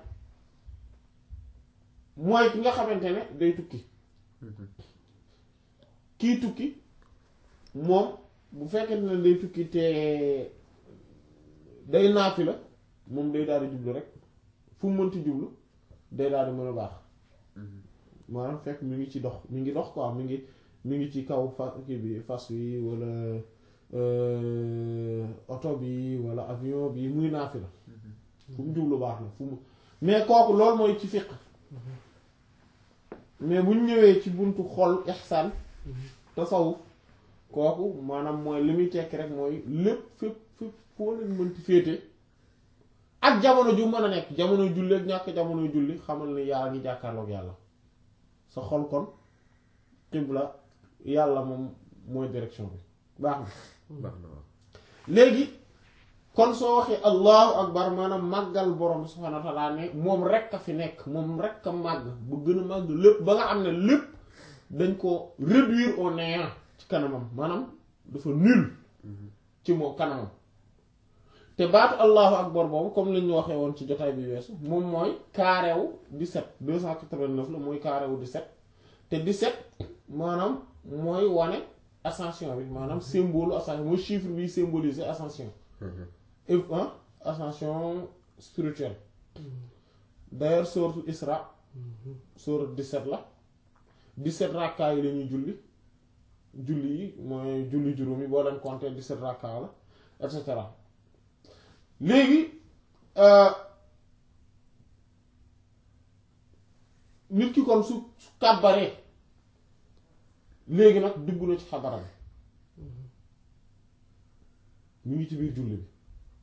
mooy ki nga xamante ne day tukki kii tukki moom bu fekkente ne day tukki te day naafi la moom day daal di jublu rek fu mu mënti jublu day daal di mën a baax maanaam fekk mi ngi ci dox mi ngi dox quoi mi ngi mi ngi ci kaw fa kii bi fas wi wala oto bi wala avion bi muy naafi la fu mu jublu baax na fu mu mais kooku loolu mooy ci fiq mais bu ñu ñëwee ci buntu xol ihsaan tasawuf kooku maanaam mooy li muy tekki rek mooy lépp fépp fépp foo leen mënti féete ak jamono ju mën a nekk jamono julli ak ñàkk jamono julli xamal ni yaa ngi jàkkaarloog yàlla sa xol kon xibla yàlla moom mooy direction bi baax na baax na waaw léegi kon soo waxee allahu akbar maanaam màggal borom subhaanahu wa ta'ala ne moom rek a fi nekk moom rek a màgg bu gën a màgg lépp ba nga xam ne lépp dañ ko réduire au néant ci kanamam maanaam dafa nul ci moom kanamam te baatu allahu akbar boobu comme li ñu waxee woon ci jotaay bi weesu moom mooy carré wu 17 289 la mooy carré wu 17 te 17 maanaam mooy wane ascension bi maanaam symbole ascension mooy chiffre bi symboliser ascension et hein, ascension spirituelle d'ailleurs sourate Isra sourate 17 la 17 rakkaa yi la ñuy julli julli yi mooy julli juróom yi boo leen compter 17 rakkaa la et cetera léegi nit ki kon su su kàbbaree léegi nag dugg na ci xabara bi mu ngi ci biir julli bi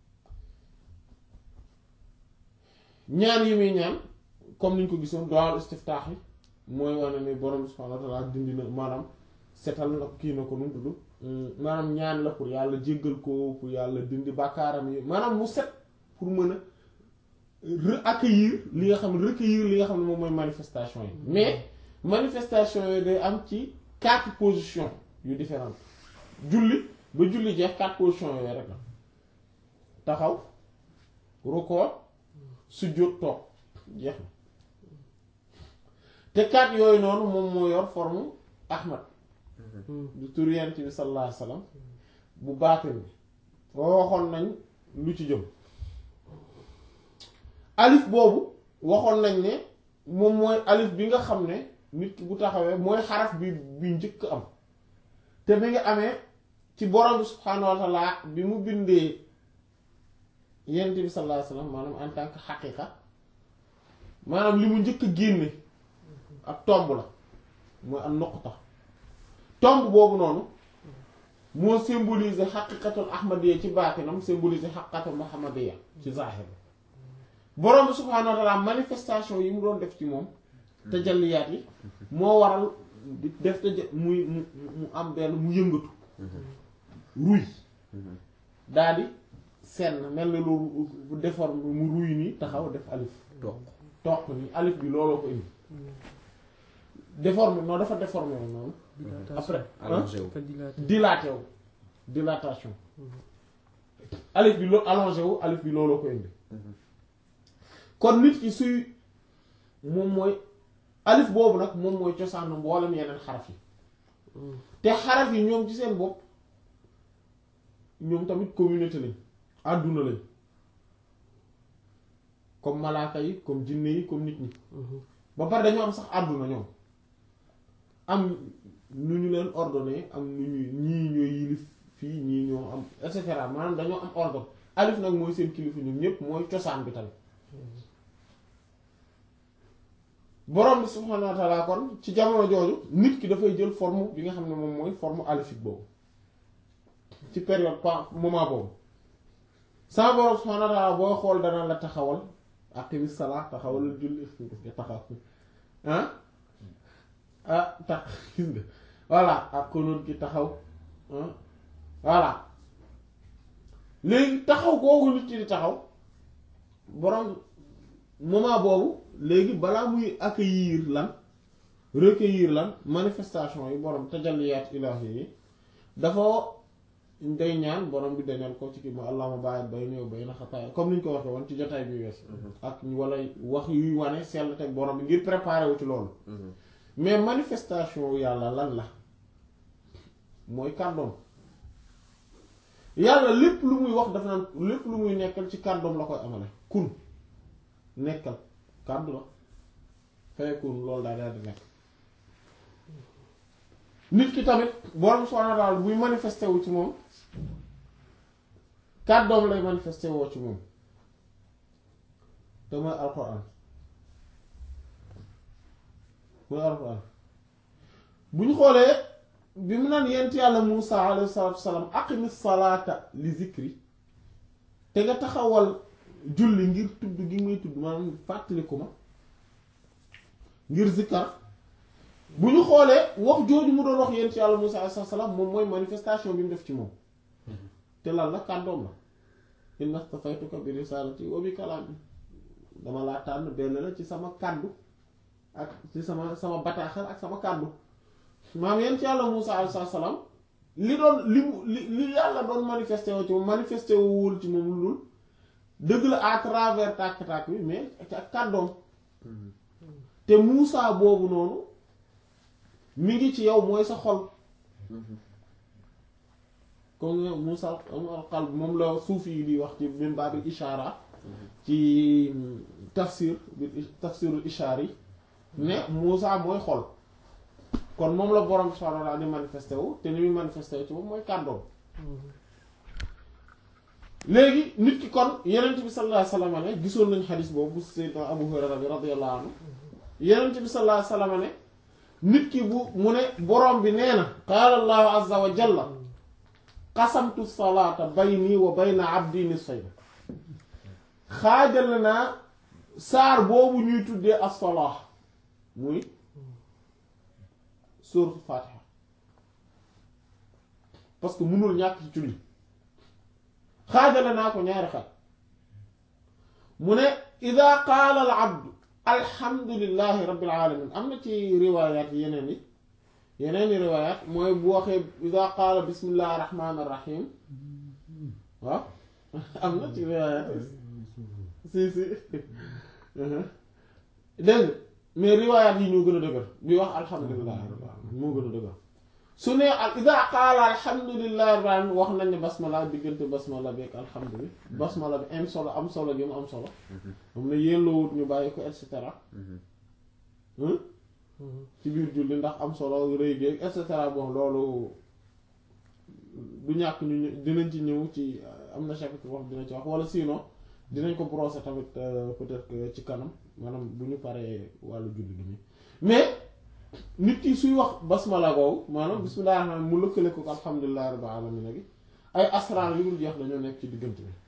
ñaan yi muy ñaan comme niñ ko gisoon du'aul istiftaax yi mooy wane ni borom subhaanahu wa ta'aala dindi na maanaam setal na kii na ko nu mu tudd maanaam ñaan la pour yàlla jéggal ko pour yàlla dindi bàkkaaram yi maanaam mu set pour mën a re-accueillir li nga xam ne recueillir li nga xam ne moom mooy manifestation yi mais manifestation yi day am ci quatre positions yu différentes julli ba julli jeex quatre positions yooyu rek la taxaw rukkoo sujjóot toog jeex na te quatre yooyu noonu moom moo yor forme Ahmad du tur Yonent bi sallallahu alayhi wasallam bu baatin bi foo waxoon nañ lu ci jëm alif boobu waxoon nañ ne moom mooy alif bi nga xam ne nit ki bu taxawee mooy xaraf bi bi njëkk am te bi nga amee ci borom bi subhaanahu wa ta'ala bi mu bindee Yonent bi sallallahu alayhi wasallam maanaam en tant que xaqiqa maanaam li mu njëkk a génne ak tomb la mooy am nuqta tomb boobu noonu moo symboliser xaqiqatul ahmadiyya ci baatinam symboliser xaqiqatul muhammadiyya ci zahir borom bi subhaanahu wa ta'ala manifestation yi mu doon def ci moom tajalliyaat yi moo waral di def taja muy mu mu am benn mu yëngatu ruy daal di senn mel na lu déforme mu ruy nii taxaw def alif toog toq nii alif bi looloo ko indi déforme non dafa déformé wu noonu après allongé wu Ka dilaté. dilaté wu dilatation alif bi loo allongé wu alif bi looloo ko indi kon nit ki suy moom mooy alif boobu nag moom mooy cosaanu mboolem yeneen xaraf yi te xaraf yi ñoom ci seen bopp ñoom tamit communauté lañ àdduna lañ comme malaaka yi comme jinne yi comme nit ñi ba pare dañoo am sax àdduna ñoom am nu ñu leen ordonné am nu ñuy ñii ñooy yilif fii ñii ñoo am et cetera maanaam dañoo am ordre alif nag mooy seen kilifa ñoom ñépp mooy cosaan bi tamit borom bi subhaanahu wa ta'ala kon ci jamono jooju nit ki dafay jël forme bi nga xam ne moom mooy forme alifique boobu ci période pa moment boobu sama borom subhaanahu wa ta'ala booy xool dana la taxawal aqimi salaa taxawal julli nga taxaw ah ah tax gis nga voilà ak konoon ki taxaw ah voilà léegi taxaw googu nit ki di taxaw borom moment boobu léegi balaa muy accueillir lan recueillir lan manifestation yi borom tajalliyaat ilaahi yi dafa day ñaan borom bi dañal ko ci kii ma allahumma baa'id bayni wa bayna xataaya comme ni ñu ko waxee woon ci jotaay bi wees ak wala wax yuy wane sell teg borom bi ngir préparer wu ci loolu mais manifestation yàlla lan la mooy kàddoom yàlla lépp lu muy wax dafa naan lépp lu muy nekkal ci kàddoom la koy amale kun nekkal kàddu la fayakun loolu daal daal di nekk nit ki tamit borom subhaanahu wa ta'aala buy manifesté wu ci moom kàddoom lay manifesté woo ci moom te mooy alquran mooy alquran bu ñu xoolee bi mu naan yent yàlla Muusa alayhi salaatu wasalaam aqimi salaata li zikri te nga taxawal julli ngir tudd gi muy tudd maanaam fàttaliku ma ngir zikkar bu ñu xoolee wax jooju mu doon wax yent yàlla Muusa alayhi salaam moom mooy manifestation bi mu def ci moom te lan la kàddoom la inna stafaytuka bi risalati wa bi kalaami dama laa tànn benn la ci sama kàddu ak ci sama sama bataaxal ak sama kàddu maam yent yàlla Muusa alayhi salaam li doon li mu li li yàlla doon manifesté woo ci moom manifesté wul ci moom lu dul dëgg la à travers tàkk-tàkk bi mais ak kàddoom te Muusa boobu noonu mi ngi ci yow mooy sa xol comme Muusa al qalb moom la suufi yi di wax ci min baabil ishaara ci tafsir bi tafsirul ishaar yi ne Muusa mooy xol kon moom la borom subhaanahu wa ta'aala di manifesté wu te ni muy manifesté wu ci moom mooy kàddoom léegi nit ki kon yenent bi sallallahu alayhi wasallam ne gisoon nañ xadis boobu bu sayyidina Abu Hurayra bi radiyallahu anhu yenent bi sallallahu alayhi wasallam ne nit ki bu mu ne borom bi nee na qaala allahu azza wa jalla qasamtu salaata bayni wa bayna abdi nisfayn xaajal naa saar boobu ñuy tuddee as-salaah muy suuratul Faatiha parce que mënul ñàkk ci julli xaajale naa ko ñaari xaaj mu ne ida qaala al abdu alhamdulillahi rabbil alamin am na ci riwaayaat yeneen yi yeneen i riwaayaat mooy bu waxee ida qaala bismillahi rahmaani rahim waaw am na ci riwaayaat si si dégg mais riwaayaat yi ñoo gën a dëgër bi wax alhamdulillahi rabbil alamin moo gën a dëgër su ne al ida qaala alhamdulillahi rabbil alamin wax nañ ne basmala diggante basmala bi ak alhamdulillah basmala bi am solo am solo gi mu am solo moom ne yelloowut ñu bàyyi ko et cetera ci biir julli ndax am solo rëy géeg et cetera bon loolu du ñàkk ñu dinañ ci ñëw ci am na chapitre wax dina ci wax wala sinon dinañ ko brosser tamit peut-être que ci kanam maanaam bu ñu paree wàllu julli gi nii mais nit ki suy wax basmala googu maanaam bismillahir rahmanir rahim mu lëkkale ko alhamdulillahi rabbil alamin gi ay asrar yu dul jeex dañoo nekk ci diggante bi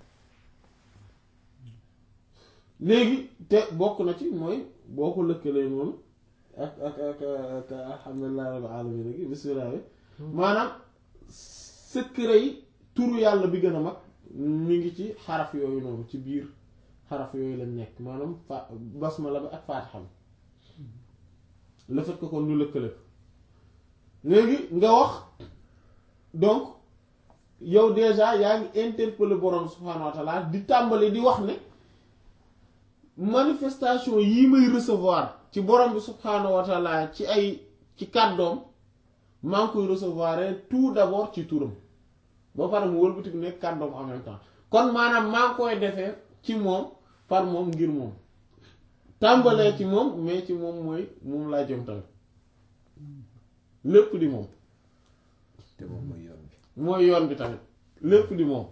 léegi te bokk na ci mooy boo ko lëkkalee noonu ak ak ak ak alhamdulillahi rabbil alamin gi bismillah bi maanaam secret yi turu yàlla bi gën a mag mi ngi ci xaraf yooyu noonu ci biir xaraf yooyu lañ nekk maanaam fa basmala bi ak faatiha bi le fait que kon ñu lëkkale ko léegi nga wax donc yow déjà yaa ngi interpeller borom subhaanahu wa ta'ala di tàmbali di wax ne manifestation yii may recevoir ci borom bi subhaanahu wa ta'ala ci ay ci kàddoom maa ngi koy recevoir tout d'abord ci turam ba pare mu wëlbatiku nekk kàddoom en même temps kon maanaam maa ngi koy defee ci moom par moom ngir moom tàmbalee ci moom mais ci moom mooy moom laa jëm tamit lépp di moom te moom mooy yoon bi mooy yoon bi tamit lépp di moom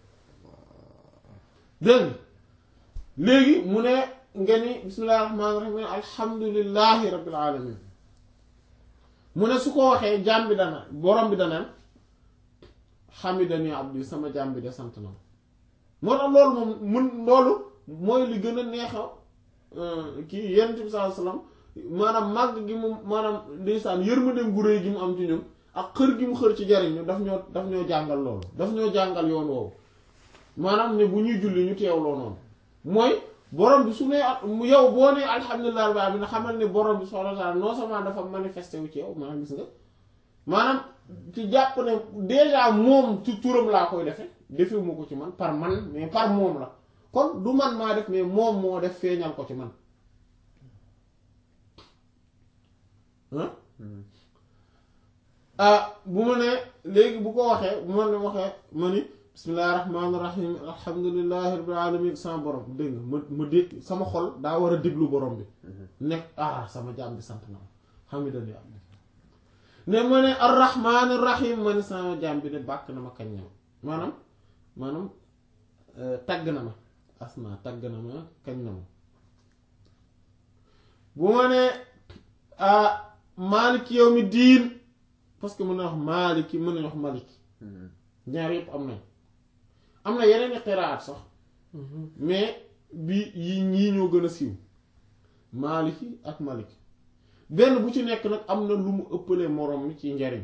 dégg léegi mu ne nga ni bismillahir rahmanir rahim alhamdulillahi rabbil alamin mu ne su ko waxee jaam bi dana borom bi danaan hamidani abdi sama jaam bi de sant na moo tax loolu moom mun loolu mooy li gën a neexa kii yonent bi sallallahu alayhi wasallam maanaam màgg gi mu maanaam ndeysaan yërmandeem gu rëy gi mu am ci ñun ak xër gi mu xër ci jariñ ñu daf ñoo daf ñoo jàngal loolu daf ñoo jàngal yoon woowu maanaam ne bu ñuy julli ñu teewloo noonu mooy borom bi su ne yow boo nee alhamdulilah rabbil alamin xamal ne borom bi subhanahu wa ta'ala non seulement dafa manifesté wu ci yow maanaam gis nga maanaam ci jàpp ne déjà moom ci turam laa koy defe defewuma ko ci man par man mais par moom la kon du man maa def mais moom moo def feeñal ko ci man ah bu ma ne léegi bu ko waxee bu ma ne waxee ma ni bismillahi rahmaani rahim alhamdulillahi rabbil alamin sama borom dégg nga ma ma dégg sama xol daa war a déglu borom bi nekk ah sama jaam bi sant na ma xamidan ya ne ma ne arrahmaani rahim ma ne sama jaam bi ne bàkk na ma kañ na ma maanaam maanaam tagg na ma asma tagg na ma kañ na ma bu ma ne maaliki yawmi diin parce que mën na wax maaliki mën nañu wax maliki ñaar yëpp am nañ am na yeneen i xiraat sax mais bi yi ñii ñoo gën a siiw maaliki ak maliki benn bu ci nekk nag am na lu mu ëppalee moroom mi ci njariñ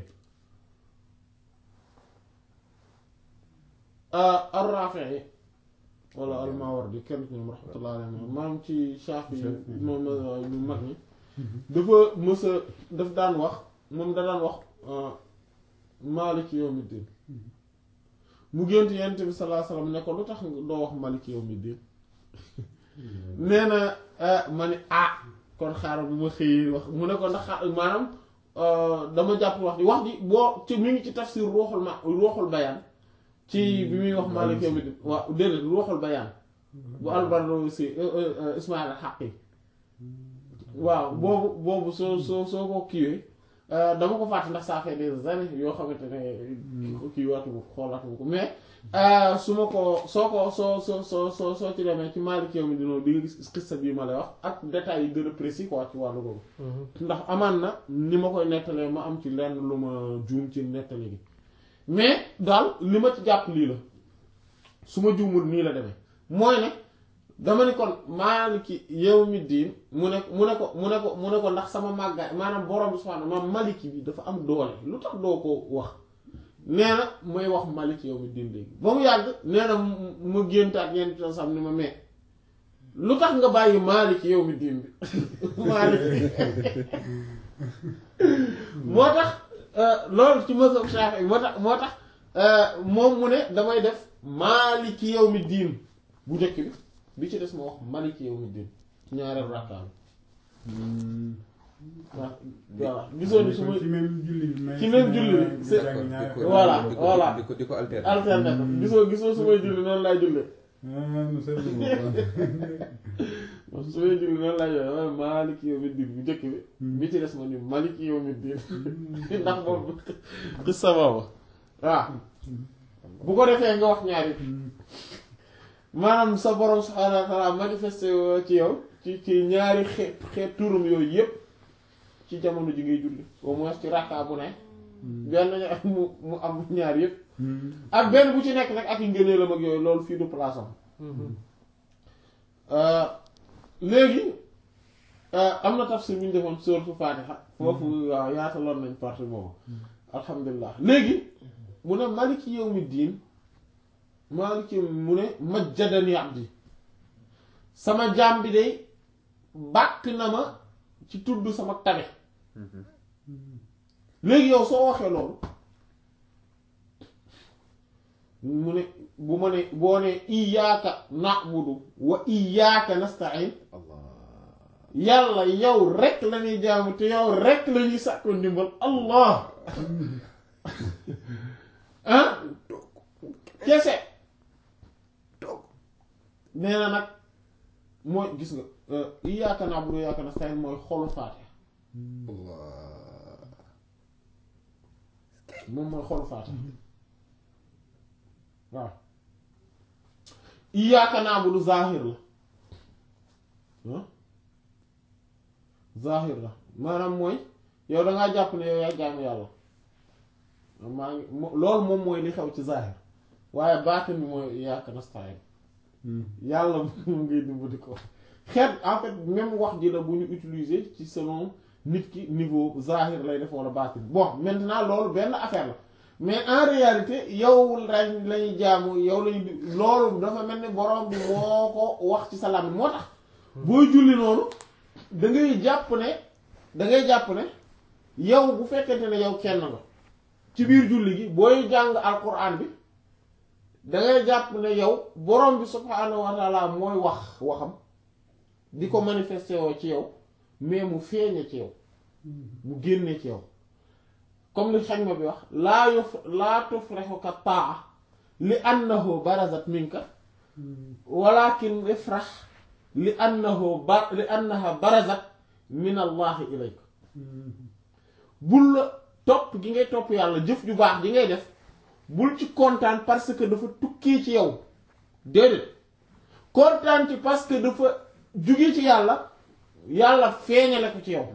ar-Rafi'i wala al-Mawardi kenn ci ñoom rahmatullah alayhi maam ci Shafi moom ñu mag ñi dafa mësa daf daan wax moom da daan wax Maliki yawmiddin mu gént Yonent bi sallallahu alayhi wasallam ne ko lu tax doo wax Maliki yawmiddin nee na ma ni ah kon xaaral bu ma xëyee wax mu ne ko ndax maanaam dama jàpp wax ji wax ji boo ci mi ngi ci tafsir ruuxul ma ruuxul bayaan ci bi muy wax Maliki yawmiddin waaw déedéet ruuxul bayaan bu albardo si Ismaïl al-Haqqi waaw boobu boobu soo soo soo ko kiiwee dama ko fàtte ndax ça fait des années yoo xamante ne kii waatuma ko xoolaatuma ko mais su ma ko soo ko soo soo soo soo soo ci demee ci Maliki yawmiddin di nga gis xissa bii ma lay wax ak détails yi gën a précis quoi ci wàllu boobu ndax amaan na ni ma koy nettalee ma am ci lenn lu ma juum ci nettali gi mais daal li ma ci jàpp lii la su ma juumul nii la demee mooy ne dama ne kon maaliki yawmi diin mu ne mu ne ko mu ne ko mu ne ko ndax sama màggaay maanaam borom bi subhaanahu ma maliki bi dafa am doole lu tax doo ko wax nee na may wax maliki yawmi diin léegi ba mu yàgg nee na ma géntaat yenn to sam ni ma mee lu tax nga bàyyi maaliki yawmi diin bi maaliki moo tax loolu ci mazhab Shafi'i moo tax moo tax moom mu ne damay def maaliki yawmi diin bu njëkk bi bi ci des ma wax maliki yawmi diin ñaareel rakkaam waaw voilà gisoo ni su ma ci même julli bi mais ci même julli bi c'est voilà voilà di ko di ko alterner alterne ko gisoo gisoo su may julli noonu laay jullee moom su may julli noonu laay jullee damay maliki yawmi diin bu njëkk bi bi ci des ma ni maliki yawmi diin ndax boobu xis sa boobu waaw bu ko defee nga wax ñaari maanaam sa borom subhaanahu wa ta'aala manifesté ci yow ci ci ñaari xeet xeet turam yooyu yépp ci jamono ji ngay julli au moins ci rakka bu ne benn mu mu am ñaar yépp ak benn bu ci nekk nag ak yi ngëneelam ak yooyu loolu fii du place am léegi am na tafsir bu ñu defoon sourate Faatiha foofu waaw yaataloon nañ partie boobu alhamdulilah léegi mu ne maliki yawmi diin maaliki mu ne majjadani abdi sama jaam bi day bàkk na ma ci tudd sama tabe léegi yow soo waxee loolu mu ne bu ma ne boo ne iyaaka na'budu wa iyaaka nasta'in yàlla yow rek la ñuy jaamu te yow rek la ñuy sàkko ndimbal allah ah kese nee na nag mooy gis nga iyyaka na'budu wa iyyaka nasta'in mooy xolu Faatiha moom mooy xolu Faatiha waaw iyyaka na'budu zahir la ah zahir la maanaam mooy yow dangaa jàpp ne yow yaa jaamu yàlla maa ngi loolu moom mooy li xew ci zahir waaye baatin bi mooy iyyaka nasta'in yàlla moom ngay dimbali ko xeet en fait même wax ji la bu ñu utiliser ci selon nit ki niveau zahir lay def wala baatin bon maintenant loolu benn affaire la mais en réalité yow lañ lañuy jaamu yow lañu loolu dafa mel ni borom bi moo ko wax ci sa làmmiñ moo tax booy julli noonu da ngay jàpp ne da ngay jàpp ne yow bu fekkente ne yow kenn nga ci biir julli gi booy jàng alquran bi da ngay jàpp ne yow borom bi subhaanahu wa taala mooy wax waxam di ko manifesté woo ci yow mais mu feeñe ci yow mu génne ci yow comme li xañ ma bi wax laa yuf laa tufraxuka taa li annahu barazat minka walakin ifrax li annahu ba li annaha barazat min allahi ilayk bul la topp gi ngay topp yàlla jëf ju baax ji ngay def bul ci kontaan parce que dafa tukkee ci yow déedéet kontaan ci parce que dafa jugee ci yàlla yàlla feeñale ko ci yow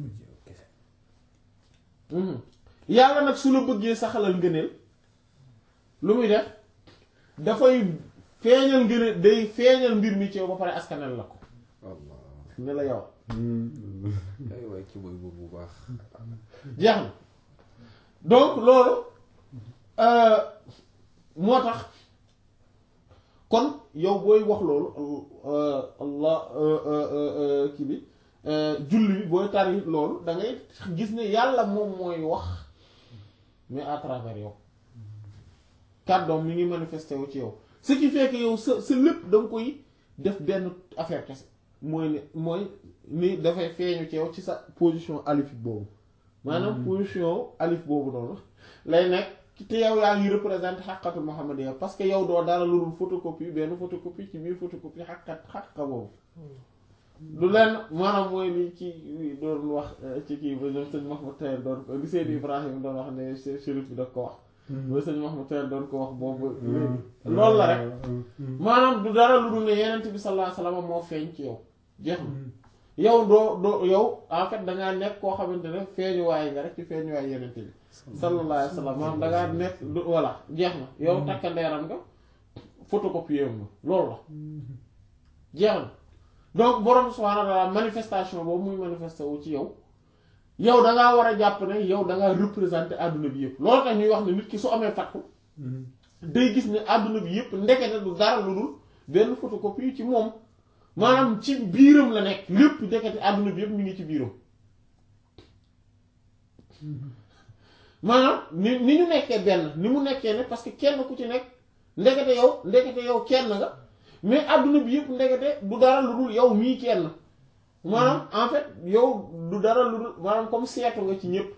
yàlla nag su la bëggee saxalal ngëneel lu muy def dafay feeñal ngëneel day feeñal mbir mi ci yow ba pare askanel la ko Allah ne la yow ay waay ci mooy boobu bu baax jeex na donc loolu euh, moo tax kon yow booy wax loolu euh, allah euh, euh, euh, kii bi julli bi booy tari loolu da ngay gis ne yàlla moom mooy wax mais à travers yow kàddoom mi ngi manifesté wu ci yow ce qui fait que yow sa sa lépp da nga koy def benn affaire kese mooy ne mooy ni dafay feeñu ci yow ci sa position alif boobu maanaam position alif boobu noonu lay nekk te yow yaa ngi représenté xaqatul muhammadiyya parce que yow doo dara lu dul photocopie benn photocopie ci biir photocopie xaqat xaqa boobu du leen maanaam mooy li ci doon wax ci kii ba ñoom sëñ Mahmoud Tayel doon ko li Seydi Ibrahim doon wax ne chérif bi daf ko wax ba sëñ Mahmoud Tayel doon ko wax boobu loolu la rek maanaam du dara lu dul ne yenent bi sallallahu alayhi wasallam moo feeñ ci yow jeex na yow doo doo yow en fait dangaa nekk koo xamante ne feeñuwaay nga rek ci feeñuwaay yenent bi sallallahu alayhi wasallam maanaam dangaa nekk du voilà jeex na yow takkandeeram nga photocopie nga loolu la jeex na donc borom subhaanahu wa ta'ala manifestation boobu muy manifesté wu ci yow yow da ngaa war a jàpp ne yow da ngaa représenté àdduna bi yëpp loolu tax ñuy wax ne nit ki su amee fatku day gis ne àdduna bi yëpp ndekete du dara lu dul benn photocopie ci moom maanaam ci biiram la nekk lépp ndekete àdduna bi yëpp mi ngi ci biiram maanaam ni ni ñu nekkee benn ni mu nekkee ne parce que kenn ku ci nekk ndekete yow ndekete yow kenn nga mais àdduna bi yëpp ndekete du dara lu dul yow mii kenn maanaam en fait yow du dara lu dul maanaam comme seetu nga ci ñëpp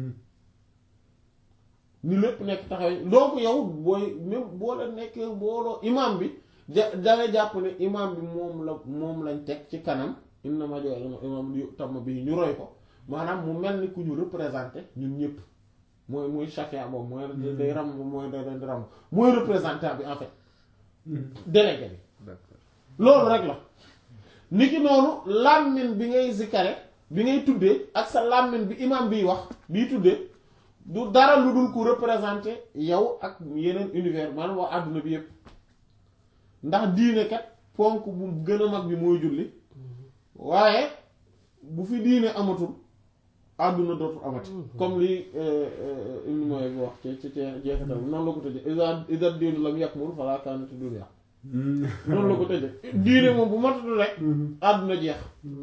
ni lépp nekk taxawee donc yow booy même boo la nekkee booloo imam bi ja danga jàpp ne imam bi moom la moom lañ teg ci kanam inna ma jox imam yu tam bi ñu roy ko maanaam mu mel ni ku ñu représenté ñun ñëpp mooy muy chafia boobu mooy day ram mooy day day ram mooy représentant bi en fait délégué bi d'accord loolu rek la niki noonu làmmiñ bi ngay zikare bi ngay tuddee ak sa làmmiñ bi imam biy wax biy tuddee du dara lu dul ku représenté yow ak yeneen univers maanaam waa àdduna bi yépp ndax diine kat ponk bu gën a mag bi mooy julli waaye bu fi diine amatul àdduna dootul amati comme li Ibn Mubarak bi wax ci ci ci jeexital noonu la ko tëjee iza iza diinu lam yakmul falaa kaanati dunya noonu la ko tëjee diine moom bu matatul rek àdduna jeex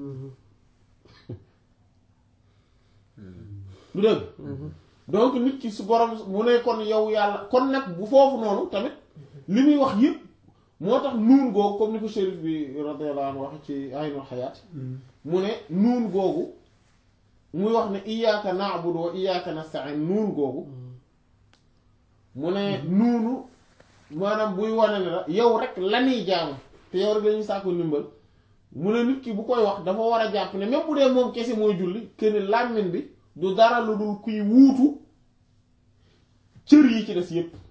du dëgg donc nit ki su borom mu ne kon yow yàlla kon nag bu foofu noonu tamit li muy wax yëpp moo tax nuun googu comme ni ko shérif bi radiyallahu anhu wax ci aynul xayaat mu ne nuun googu muy wax ne iyyaka na'budu wa iyyaka nasta'in nuun googu mu ne nuunu maanaam buy wane ne la yow rek lanuy jaamu te yow rek lañuy sàkku ndimbal mu ne nit ki bu koy wax dafa war a jàpp ne même bu dee moom kese mooy julli kenn làmmiñ bi du dara lu dul kuy wuutu cër yi ci des yépp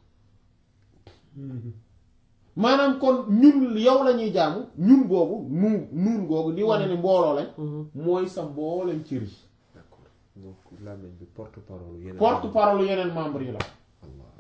maanaam kon ñun yow la ñuy jaamu ñun boobu nuun nuun googu di wane ni mbooloo lañ mooy sa mbooleem cër yi d'accord donc làmmiñ bi porte parole yeneen porte parole yeneen membre yi la Allah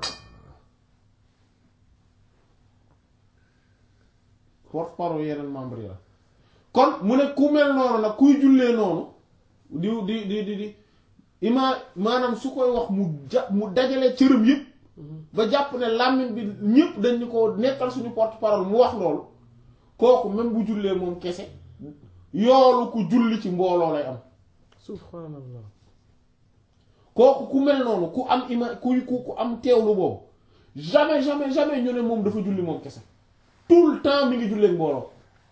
porte parole yeneen membre yi la kon mu ne ku mel noonu nag kuy jullee noonu di di di di di ima maanaam su koy wax mu ja mu dajale cëram yëpp ba jàpp ne làmmiñ bi ñëpp dañ ñu ko nekkal suñu porte-parole mu wax loolu kooku même bu jullee moom kese yoolu ku julli ci mbooloo lay am subhanallah kooku ku mel noonu ku am ima ku ku ku am teewlu boobu jamais jamais jamais ñu ne moom dafa julli moom kese tout le temps mi ngi jullee mbooloo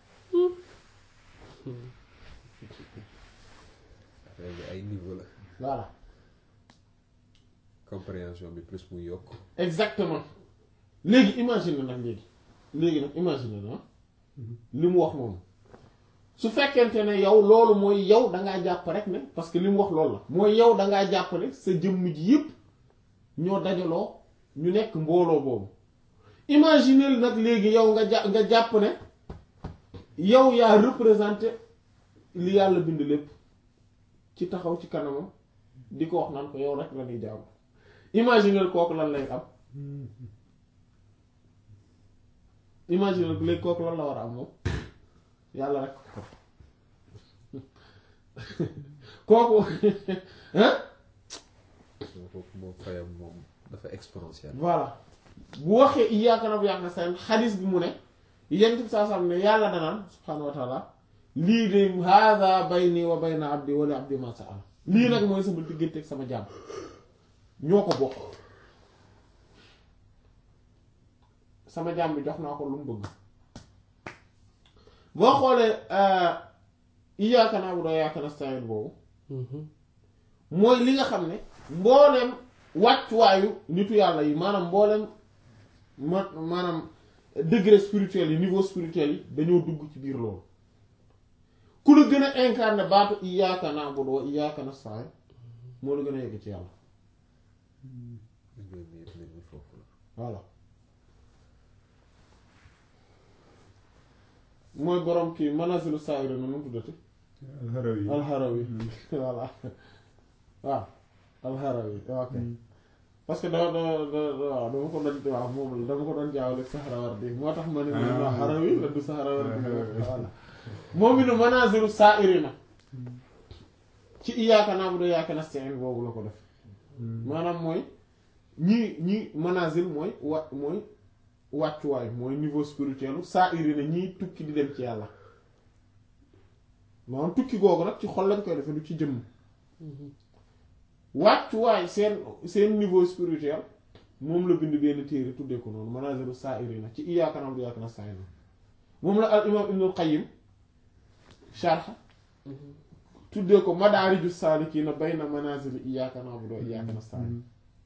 affaire bi ay niveau la voilà compréhension bi plus muy yokk exactement léegi imagine nag léegi léegi nag imagine na li mu wax noonu su fekkente ne yow loolu mooy yow dangaa jàpp rek ne parce que li mu wax loolu la mooy yow dangaa jàpp ne sa jëmm ji yëpp ñoo dajaloo ñu nekk mbooloo boobu imagine nag léegi yow nga jà nga jàpp ne yow yaa représenté li yàlla bind lépp ci taxaw ci kanamam di ko wax naan ko yow rek la ñuy jaamu imagine kooku lan lay am imagine léegi kooku lan la war a am moom yàlla rek kooku hein kooku moom fayam moom dafa exponentiel voilà bu waxee iyyaaka na'budu wa iyyaaka nasta'iin xadis bi mu ne yent bi saa sam ne yàlla danaan subhaanahu wa taala lii de haada bayni wa bayna abdi wa li abdi ma sa'ala lii nag mooy sama diggante ak sama jaam ñoo ko bokk sama jaam bi jox naa ko lu mu bëgg boo xoolee iyyaaka na'budu wa iyyaaka nasta'iin boobu mooy li nga xam ne mbooleem wàccuwaayu nitu yàlla yi maanaam mbooleem ma maanaam degré spirituel yi niveau spirituel yi dañoo dugg ci biir loolu ku la gën a incarné baatu iyyaaka na'budu wa iyyaaka nasta'iin moo la gën a yegg ci yàlla liggéey bi yëpp nit ñi foofu la voilà mooy borom kii manazilu saa'iri na nu mu tuddati alxarawi alxarawi voilà waaw alxarawi ok parce que dama dama waaw dama ko doon waaw moom la dama ko doon jaawale Sahrawardi moo tax ma ne ma xarawi la du Sahrawardi voilà moom it manazilu saa'irina ci iyyaaka na'budu wa iyyaaka nasta'iin boobu la ko def maanaam mooy ñii ñii manazil mooy wa mooy wàccuwaay mooy niveau spirituel saa'irina ñii tukki di dem ci yàlla maanaam tukki googu nag ci xol lañ koy defee du ci jëmm wàccuwaay seen seen niveau spirituel moom la bind benn téere tuddee ko noonu manazilu saa'irina ci iyyaaka na'budu wa iyyaaka nasta'iin moom la al imaam Ibnul Qayyim sharh tuddee ko madaariju saalikiina bayna manazili iyyaaka na'budu wa iyyaaka nasta'iin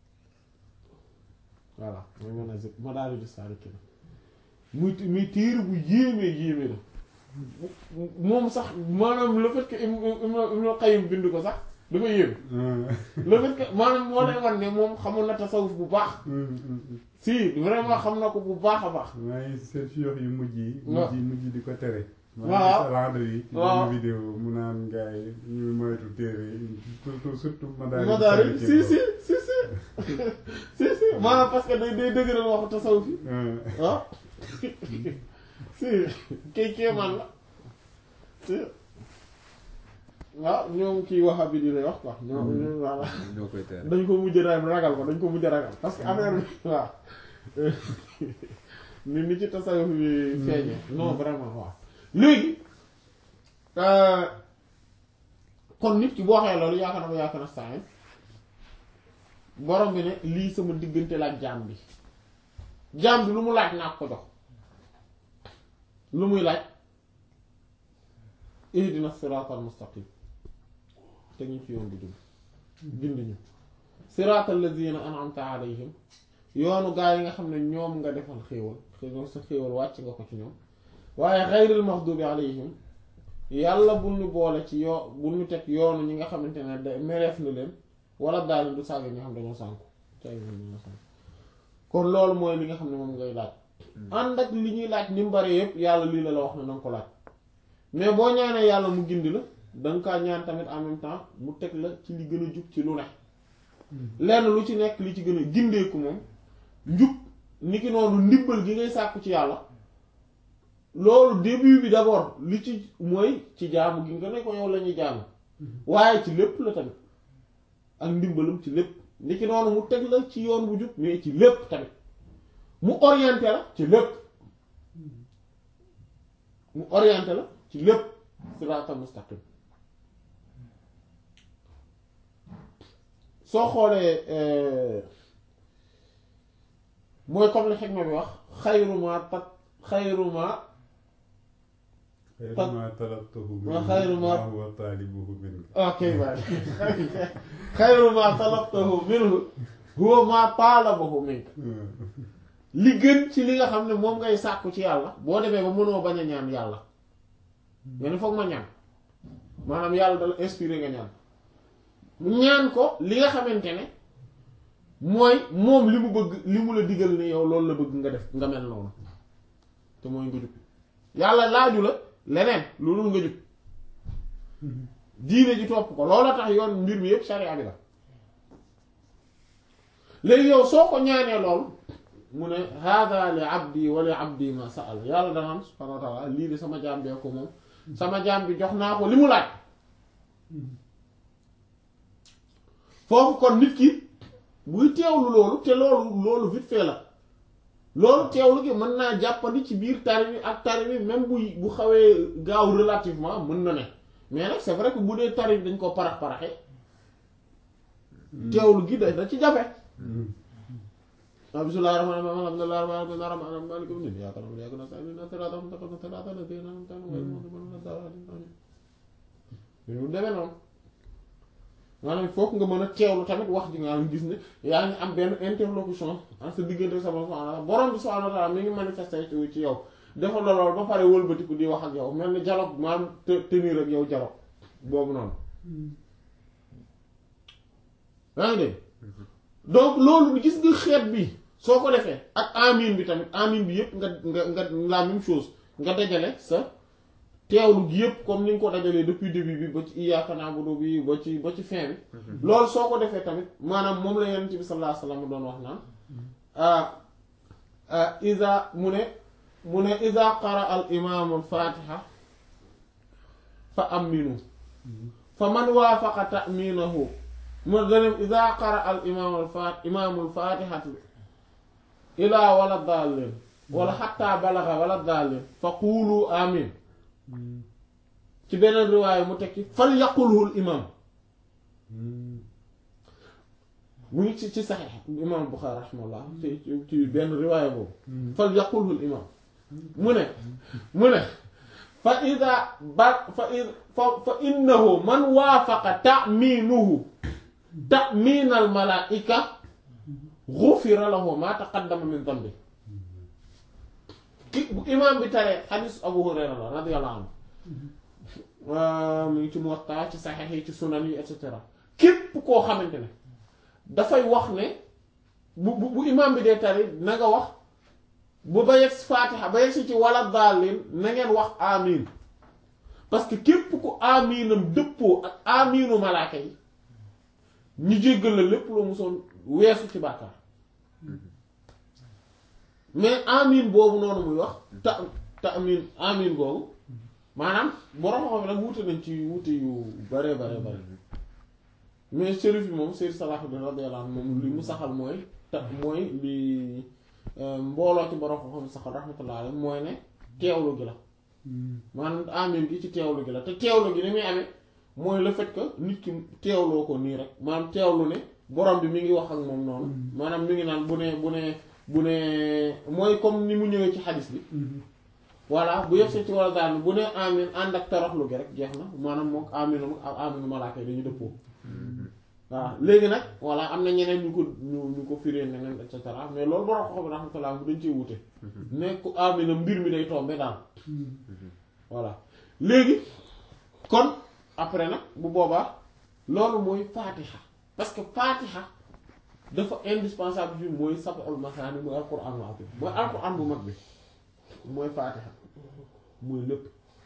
voilà mooy manazil madaariju saalikiina muy muy téere bu yéemee yéeme la moom sax maanaam le fait que Ibnul Qayyim bind ko sax dafa yéeme le fait que maanaam moo lay wan ne moom xamoon na tasawuf bu baax si vraiment xam na ko bu baax a baax maa ngi seen fiyox yu mujj yi waaw mujj yi mujj di ko tere waaw. maa ngi salaande yi ci waaw. benn vidéo mu naan gars yi ñu moytu téere yi surtout surtout madaari madaari si si si si si si maanaam parce que day day dëgëral waxu tasawuf yi ah si kay kéemaan la si waaw ñoom kii wahabi di lay wax quoi ñoom voilà ñoo koy tere dañ ko mujj ra- ragal ko dañ ko mujj ragal parce que affaire bi waaw ni ni ci tasawuf bi feeñee non vraiment waaw léegi euh, kon nit ki boo waxee loolu yaakaar na ko yaakaar na saa borom bi ne lii sama diggante la ak jaam bi jaam bi lu mu laaj naa ko jox lu muy laaj ihdina siraatal mustaqim te ñu ci yoon bi jub bind ñu siraatal lazina an'amta alayhim yoonu gaa yi nga xam ne ñoom nga defal xéewal xéewal sa xéewal wàcc nga ko ci ñoom waaye xayril maxdubi alayhim yàlla bul ñu boole ci yoo bul ñu teg yoonu ñi nga xamante ne da mereef na leen wala daal du sàgg ñi nga xam dañoo sànku càgg ñi dañoo sànku kon loolu mooy li nga xam ne moom ngay laaj ànd ak li ñuy laaj ni mu bari yëpp yàlla lii la la wax ne na nga ko laaj mais boo ñaanee yàlla mu gindi la danga kaa ñaan tamit en même temps mu teg la ci li gën a jub ci lu ne lenn lu ci nekk li ci gën a gindeeku moom njub niki noonu ndimbal gi ngay sàkku ci yàlla loolu début bi d'abord li ci mooy ci jaamu gi nga ne ko yow la ñuy jaamu waaye ci lépp la tamit ak ndimbalam ci lépp ni ki noonu mu teg la ci yoon bu jub mais ci lépp tamit mu orienté la ci lépp mu orienté la ci lépp siraatal mustaqim soo xoolee mooy comme li xikma bi wax xayruma tat xayruma xayru ma talabtuhu wa minhu xayru ma- ma huwa taalibuhu minka ok baay xayruma talabtahu minhu huwa ma talabahu minka li gën ci li nga xam ne moom ngay sàkku ci yàlla boo demee ba mënoo bañ a ñaan yàlla nga ne foog ma ñaan maanaam yàlla dala inspiré nga ñaan ñaan ko li nga xamante ne mooy moom li mu bëgg li mu la digal ne yow loolu la bëgg nga def nga mel noonu te mooy nga jub yàlla laaju la leneen lu dul nga jub diine ji topp ko loola tax yoon mbir mi yépp sharia bi la léegi yow soo ko ñaanee lool mu ne hada li abdi wa li abdi ma sa'al yàlla danaan subhanahu wa ta'ala lii de sama jaam bee ko moom sama jaam bi jox naa ko li mu laaj foofu kon nit ki buy teewlu loolu te loolu loolu vite fait la loolu teewlu gi mën naa jàppandi ci biir tari bi ak tari bi même bu bu xawee gaaw relativement mën na ne mais nag c'est vrai que bu dee tari bi dañ ko parax paraxee teewlu gi da da ci jafe bismillaahi rahmaani rahiim alhamdulillaahi rabbil aalamiin arrahmaani rahiim maaliki yawmi ddiin iyyaaka na'budu wa iyyaaka nasta'iin ihdinas siraatal mustaqiim siraatal laziina an'amta alayhim ghayril maghduubi alayhim wa lad-daalliin amiin demee noonu maanaam foog nga mën a teewlu tamit wax ji nga gis ne yaa ngi am benn interlocution en sa diggante sama subhaanahu borom bi subhaanahu wa ta'aala mi ngi manifesté ci yow defal la loolu ba pare wëlbatiku di wax ak yow mel ni dialogue maanaam te tenir ak yow dialogue boobu noonu yaa ngi dégg donc loolu gis nga xeet bi soo ko defee ak amin bi tamit amin bi yépp nga nga nga la même chose nga dajale sa teewlu gi yépp comme ni nga ko dajalee depuis début bi ba ci iyyaaka na'budu bi ba ci ba ci fin bi loolu soo ko defee tamit maanaam moom la yonent bi sallallahu alayhi wasallam doon wax naan iza mu ne mu ne iza qara al imaamu al fatiha fa aminu fa man waafaqa ta'minahu mu danem iza qara al imaamu al fat imaamu al fatihatu ilaa wala daalin wala xatta balaga wala daalin fa quulu amin ci beneen riwaaya mu tekki fal yaqulhul imam mu ngi ci ci saxiix imam Buxaari raximahullah ci ci benn riwaaya boobu fal yaqulhul imam mu ne mu ne fa ida ba fa fa fa innahu man waafaqa ta'miinuhu ta'miinal malaa'ika gufira lahu ma taqaddama min dambi ki bu imaam bi taree xadiis Abu Hurayra la radiyallahu anhu mu ngi ci Muwatta ci saxiix yi ci sunan yi et cetera képp koo xamante ne dafay wax ne bu bu bu imaam bi dee tari na nga wax bu ba yegg Faatiha ba yegg si ci wala daalin na ngeen wax amiin parce que képp ku amiinam dëppoo ak amiinu malaaka yi ñu jéggal la lépp loo musoon weesu ci bàkkaar mais amin boobu noonu muy wax ta ta amin amin boobu maanaam borom xam nag wuute nañ ci wuute yu bare bare bare mais shérif yi moom Seydou Salah bi radiyallahu anhu moom li mu saxal mooy ta mooy li mbooloo ci borom xam saxal rahmatullah alayhi mooy ne teewlu gi la maanaam amin gi ci teewlu gi la te teewlu gi ni muy amee mooy le fait que nit ki teewloo ko nii rek maanaam teewlu ne borom bi mi ngi wax ak moom noonu maanaam mi ngi naan bu ne bu ne bu ne mooy comme ni mu ñëwee ci xadis bi voilà bu yegg ci wala daal bu ne amin ànd ak toroxlu gi rek jeex na maanaam moom aminu ak aminu malaaka yi dañu dëppoo waaw léegi nag voilà am na ñeneen ñu ko ñu ñu ko firee neneen et cetera mais loolu borom ko xam ne rahmatullah bu dañ cee wute nekk amina mbir mi day tombe daal voilà léegi kon après nag bu boobaa loolu mooy faatiha parce que faatiha dafa indispensable bi mooy sab'ul masaani mooy alquran al azim mooy alquran bu mag bi mooy faatiha mooy lépp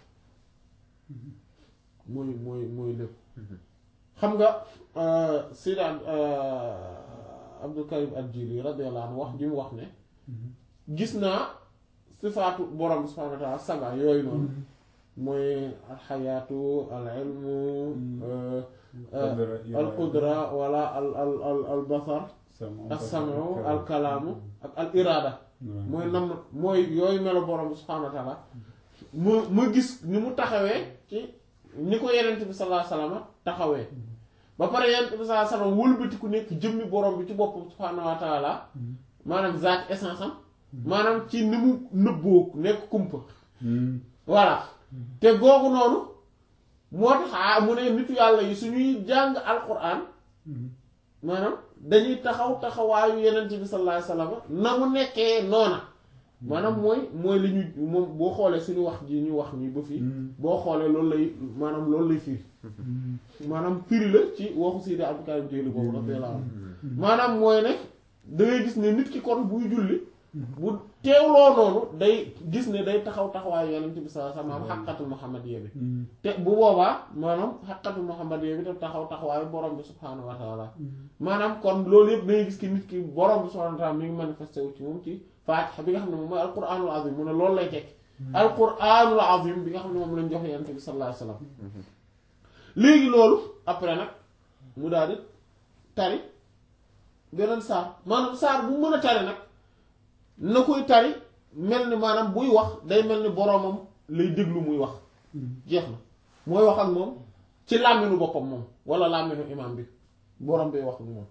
mooy mooy mooy lépp xam nga Seydi Abdul Karim al-Jili radiyallahu anhu wax ji mu wax ne gis naa sifaatu borom bi subhaanahu wa ta'aala saba yooyu noonu mooy alxayaatu al ilmu euh, euh, Qudra, al qudra wala al al al al basar Sama- as samu al kalaamu ak al iraada mooy nam mooy yooyu melo borom bi subhaanahu wa taala mu mu gis ni mu taxawee ci ni ko yenent bi sallallahu alayhi wasallam taxawee ba pare yenent bi sallallahu alayhi wasallam wëlbati ku nekk jëmmi borom bi ci boppam subhaanahu wa taala maanaam zaat essence am maanaam ci ni mu nëbboo nekk kumpa Hmm. voilà te googu noonu moo tax ah mu ne nitu yàlla yi suñuy jàng alquran Hmm. maanaam dañuy taxaw taxawaayu yenent bi sallallahu alayhi wasallam na mu nekkee noona maanaam mooy mooy li ñu moom boo xoolee suñu wax ji ñu wax nii ba fii Hmm. boo xoolee loolu lay maanaam loolu lay firi Hmm. maanaam firi la ci waxu Seydi Abdul Karim Jeylaani boobu radiyallahu anhu maanaam mooy ne da ngay gis ne nit ki kon buy julli bu teewloo noonu day gis ne day taxaw taxawaayu yenent bi sallallahu alayhi wasallam xaqatul muhammadiyya bi Hmm. te bu boobaa maanaam xaqatul muhammadiyya bi te taxaw taxawaayu borom bi subhaanahu wa taala maanaam kon loolu yëpp dangay gis ki nit ki borom bi subhaanahu wa taala mi ngi manifesté wu ci moom ci faatixa bi nga xam ne moom mooy alquranul azim mu ne loolu lay tekki alquranul azim bi nga xam ne moom lañ jox yonent bi sallallahu alayhi wasallam léegi loolu après nag mu daal di tari beneen saar maanaam saar bu mën a tari nag na koy tari mel ni maanaam buy wax day mel ni boromam lay déglu muy wax jeex na mooy wax ak moom ci làmminu boppam moom wala làmminu imam bi borom bi wax ak moom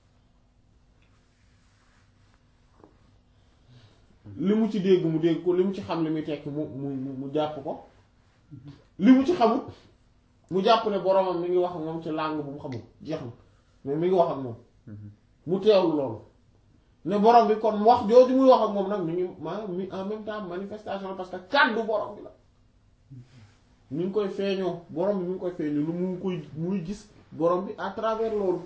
li mu ci dégg mu dégg ko li mu ci xam li muy tekki mu mu mu- mu jàpp ko li mu ci xamut mu jàpp ne boromam mi ngi wax ak moom ci langue bu mu xamul jeex na mais mi ngi wax ak moom mu teewlu loolu ne borom bi kon wax jooju muy wax ak moom nag mi ngi ma mi en même temps manifestation parce que kàddu borom bi la mi ngi koy feeñoo borom bi mi ngi koy feeñoo lu mu koy muy gis borom bi à travers loolu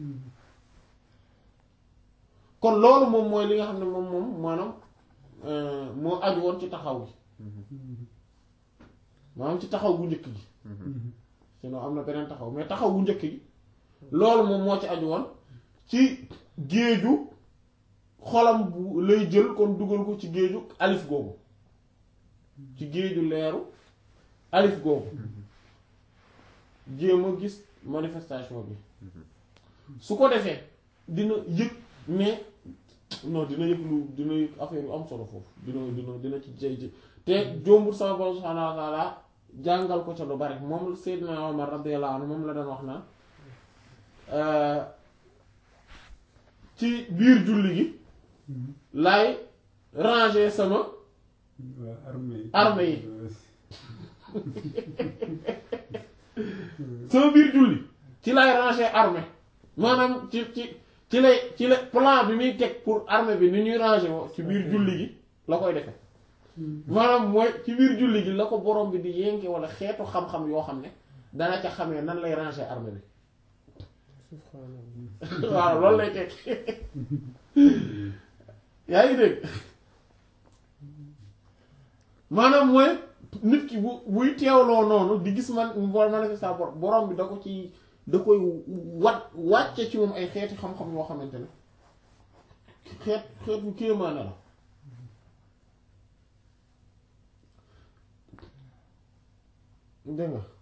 kon loolu moom mooy li nga xam ne moom moom maanaam euh, moo aju woon ci taxaw gi maanaam ci taxaw gu njëkk gi sinon am na beneen taxaw mais taxaw gu njëkk gi loolu moom moo ci aju woon ci géeju xolam bu lay jël kon dugal ko ci géeju alif googu ci géeju leeru alif googu jéem a gis manifestation bi su ko defee dina yëg ne non dina yëg lu dina yëg affaire yu am solo foofu dina dina dina ci jay ji te jombul sama borom subhaanahu wa taala jàngal ko ca lu bari moom Seydina Omar radiyallahu anhu moom la doon wax naan euh, ci biir julli gi laay ranger sama waa armée yi Armée yi. sama biir julli ci lay ranger armée maanaam ci ci ci lay ci la plan bi muy teg pour armée bi ni ñuy ranger woo ci biir julli gi la koy defe maanaam mooy ci biir julli gi la ko borom bi di yénke wala xeetu xam-xam yoo xam ne dana ca xamee nan lay ranger armée bi subhanallah waaw loolu lay teg yaa ngi dégg maanaam mooy nit ki bu buy teewloo noonu di gis man boo manifesta bor borom bi da ko ci da koy wat wàcce ci moom ay xeeti xam-xam yoo xamante ne xeet xeet bu kéemaane la dégg nga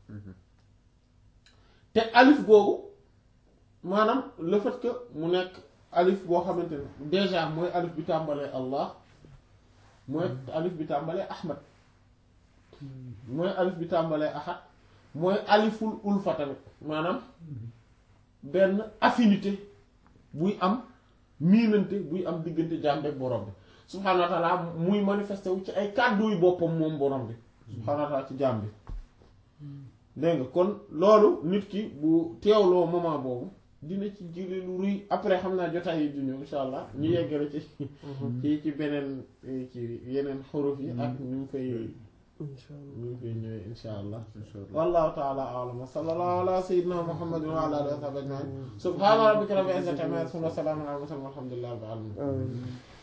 te alif googu maanaam le fait que mu nekk alif boo xamante ne déjà mooy alif bi tàmbalee Allah mooy alif bi tàmbalee Ahmad mooy alif bi tàmbalee Ahad mooy aliful ulfa tamit maanaam benn affinité buy am miinante buy am diggante jaam ak borom bi subhaanahu wa taala muy manifesté wu ci ay kàdduy boppam moom borom bi subhaanahu wa taala ci jaam bi dégg nga kon loolu nit ki bu teewloo moment boobu dina ci jële lu ruy après xam naa jotaay yi di ñëw insha allah ñu yeggale ci ci ci beneen ci yeneen xuruf yi ak ñu ngi koy insha allah ñu ngi koy ñëwee insha allah wallahu taala a'lam wa sallallahu ala sayyidina muhammadin wa ala alihi wa sahbihi ajma'in subhana rabbika rabbil izzati amma yasifun wa salamun ala al mursalin walhamdulillahi rabbil alamin amiin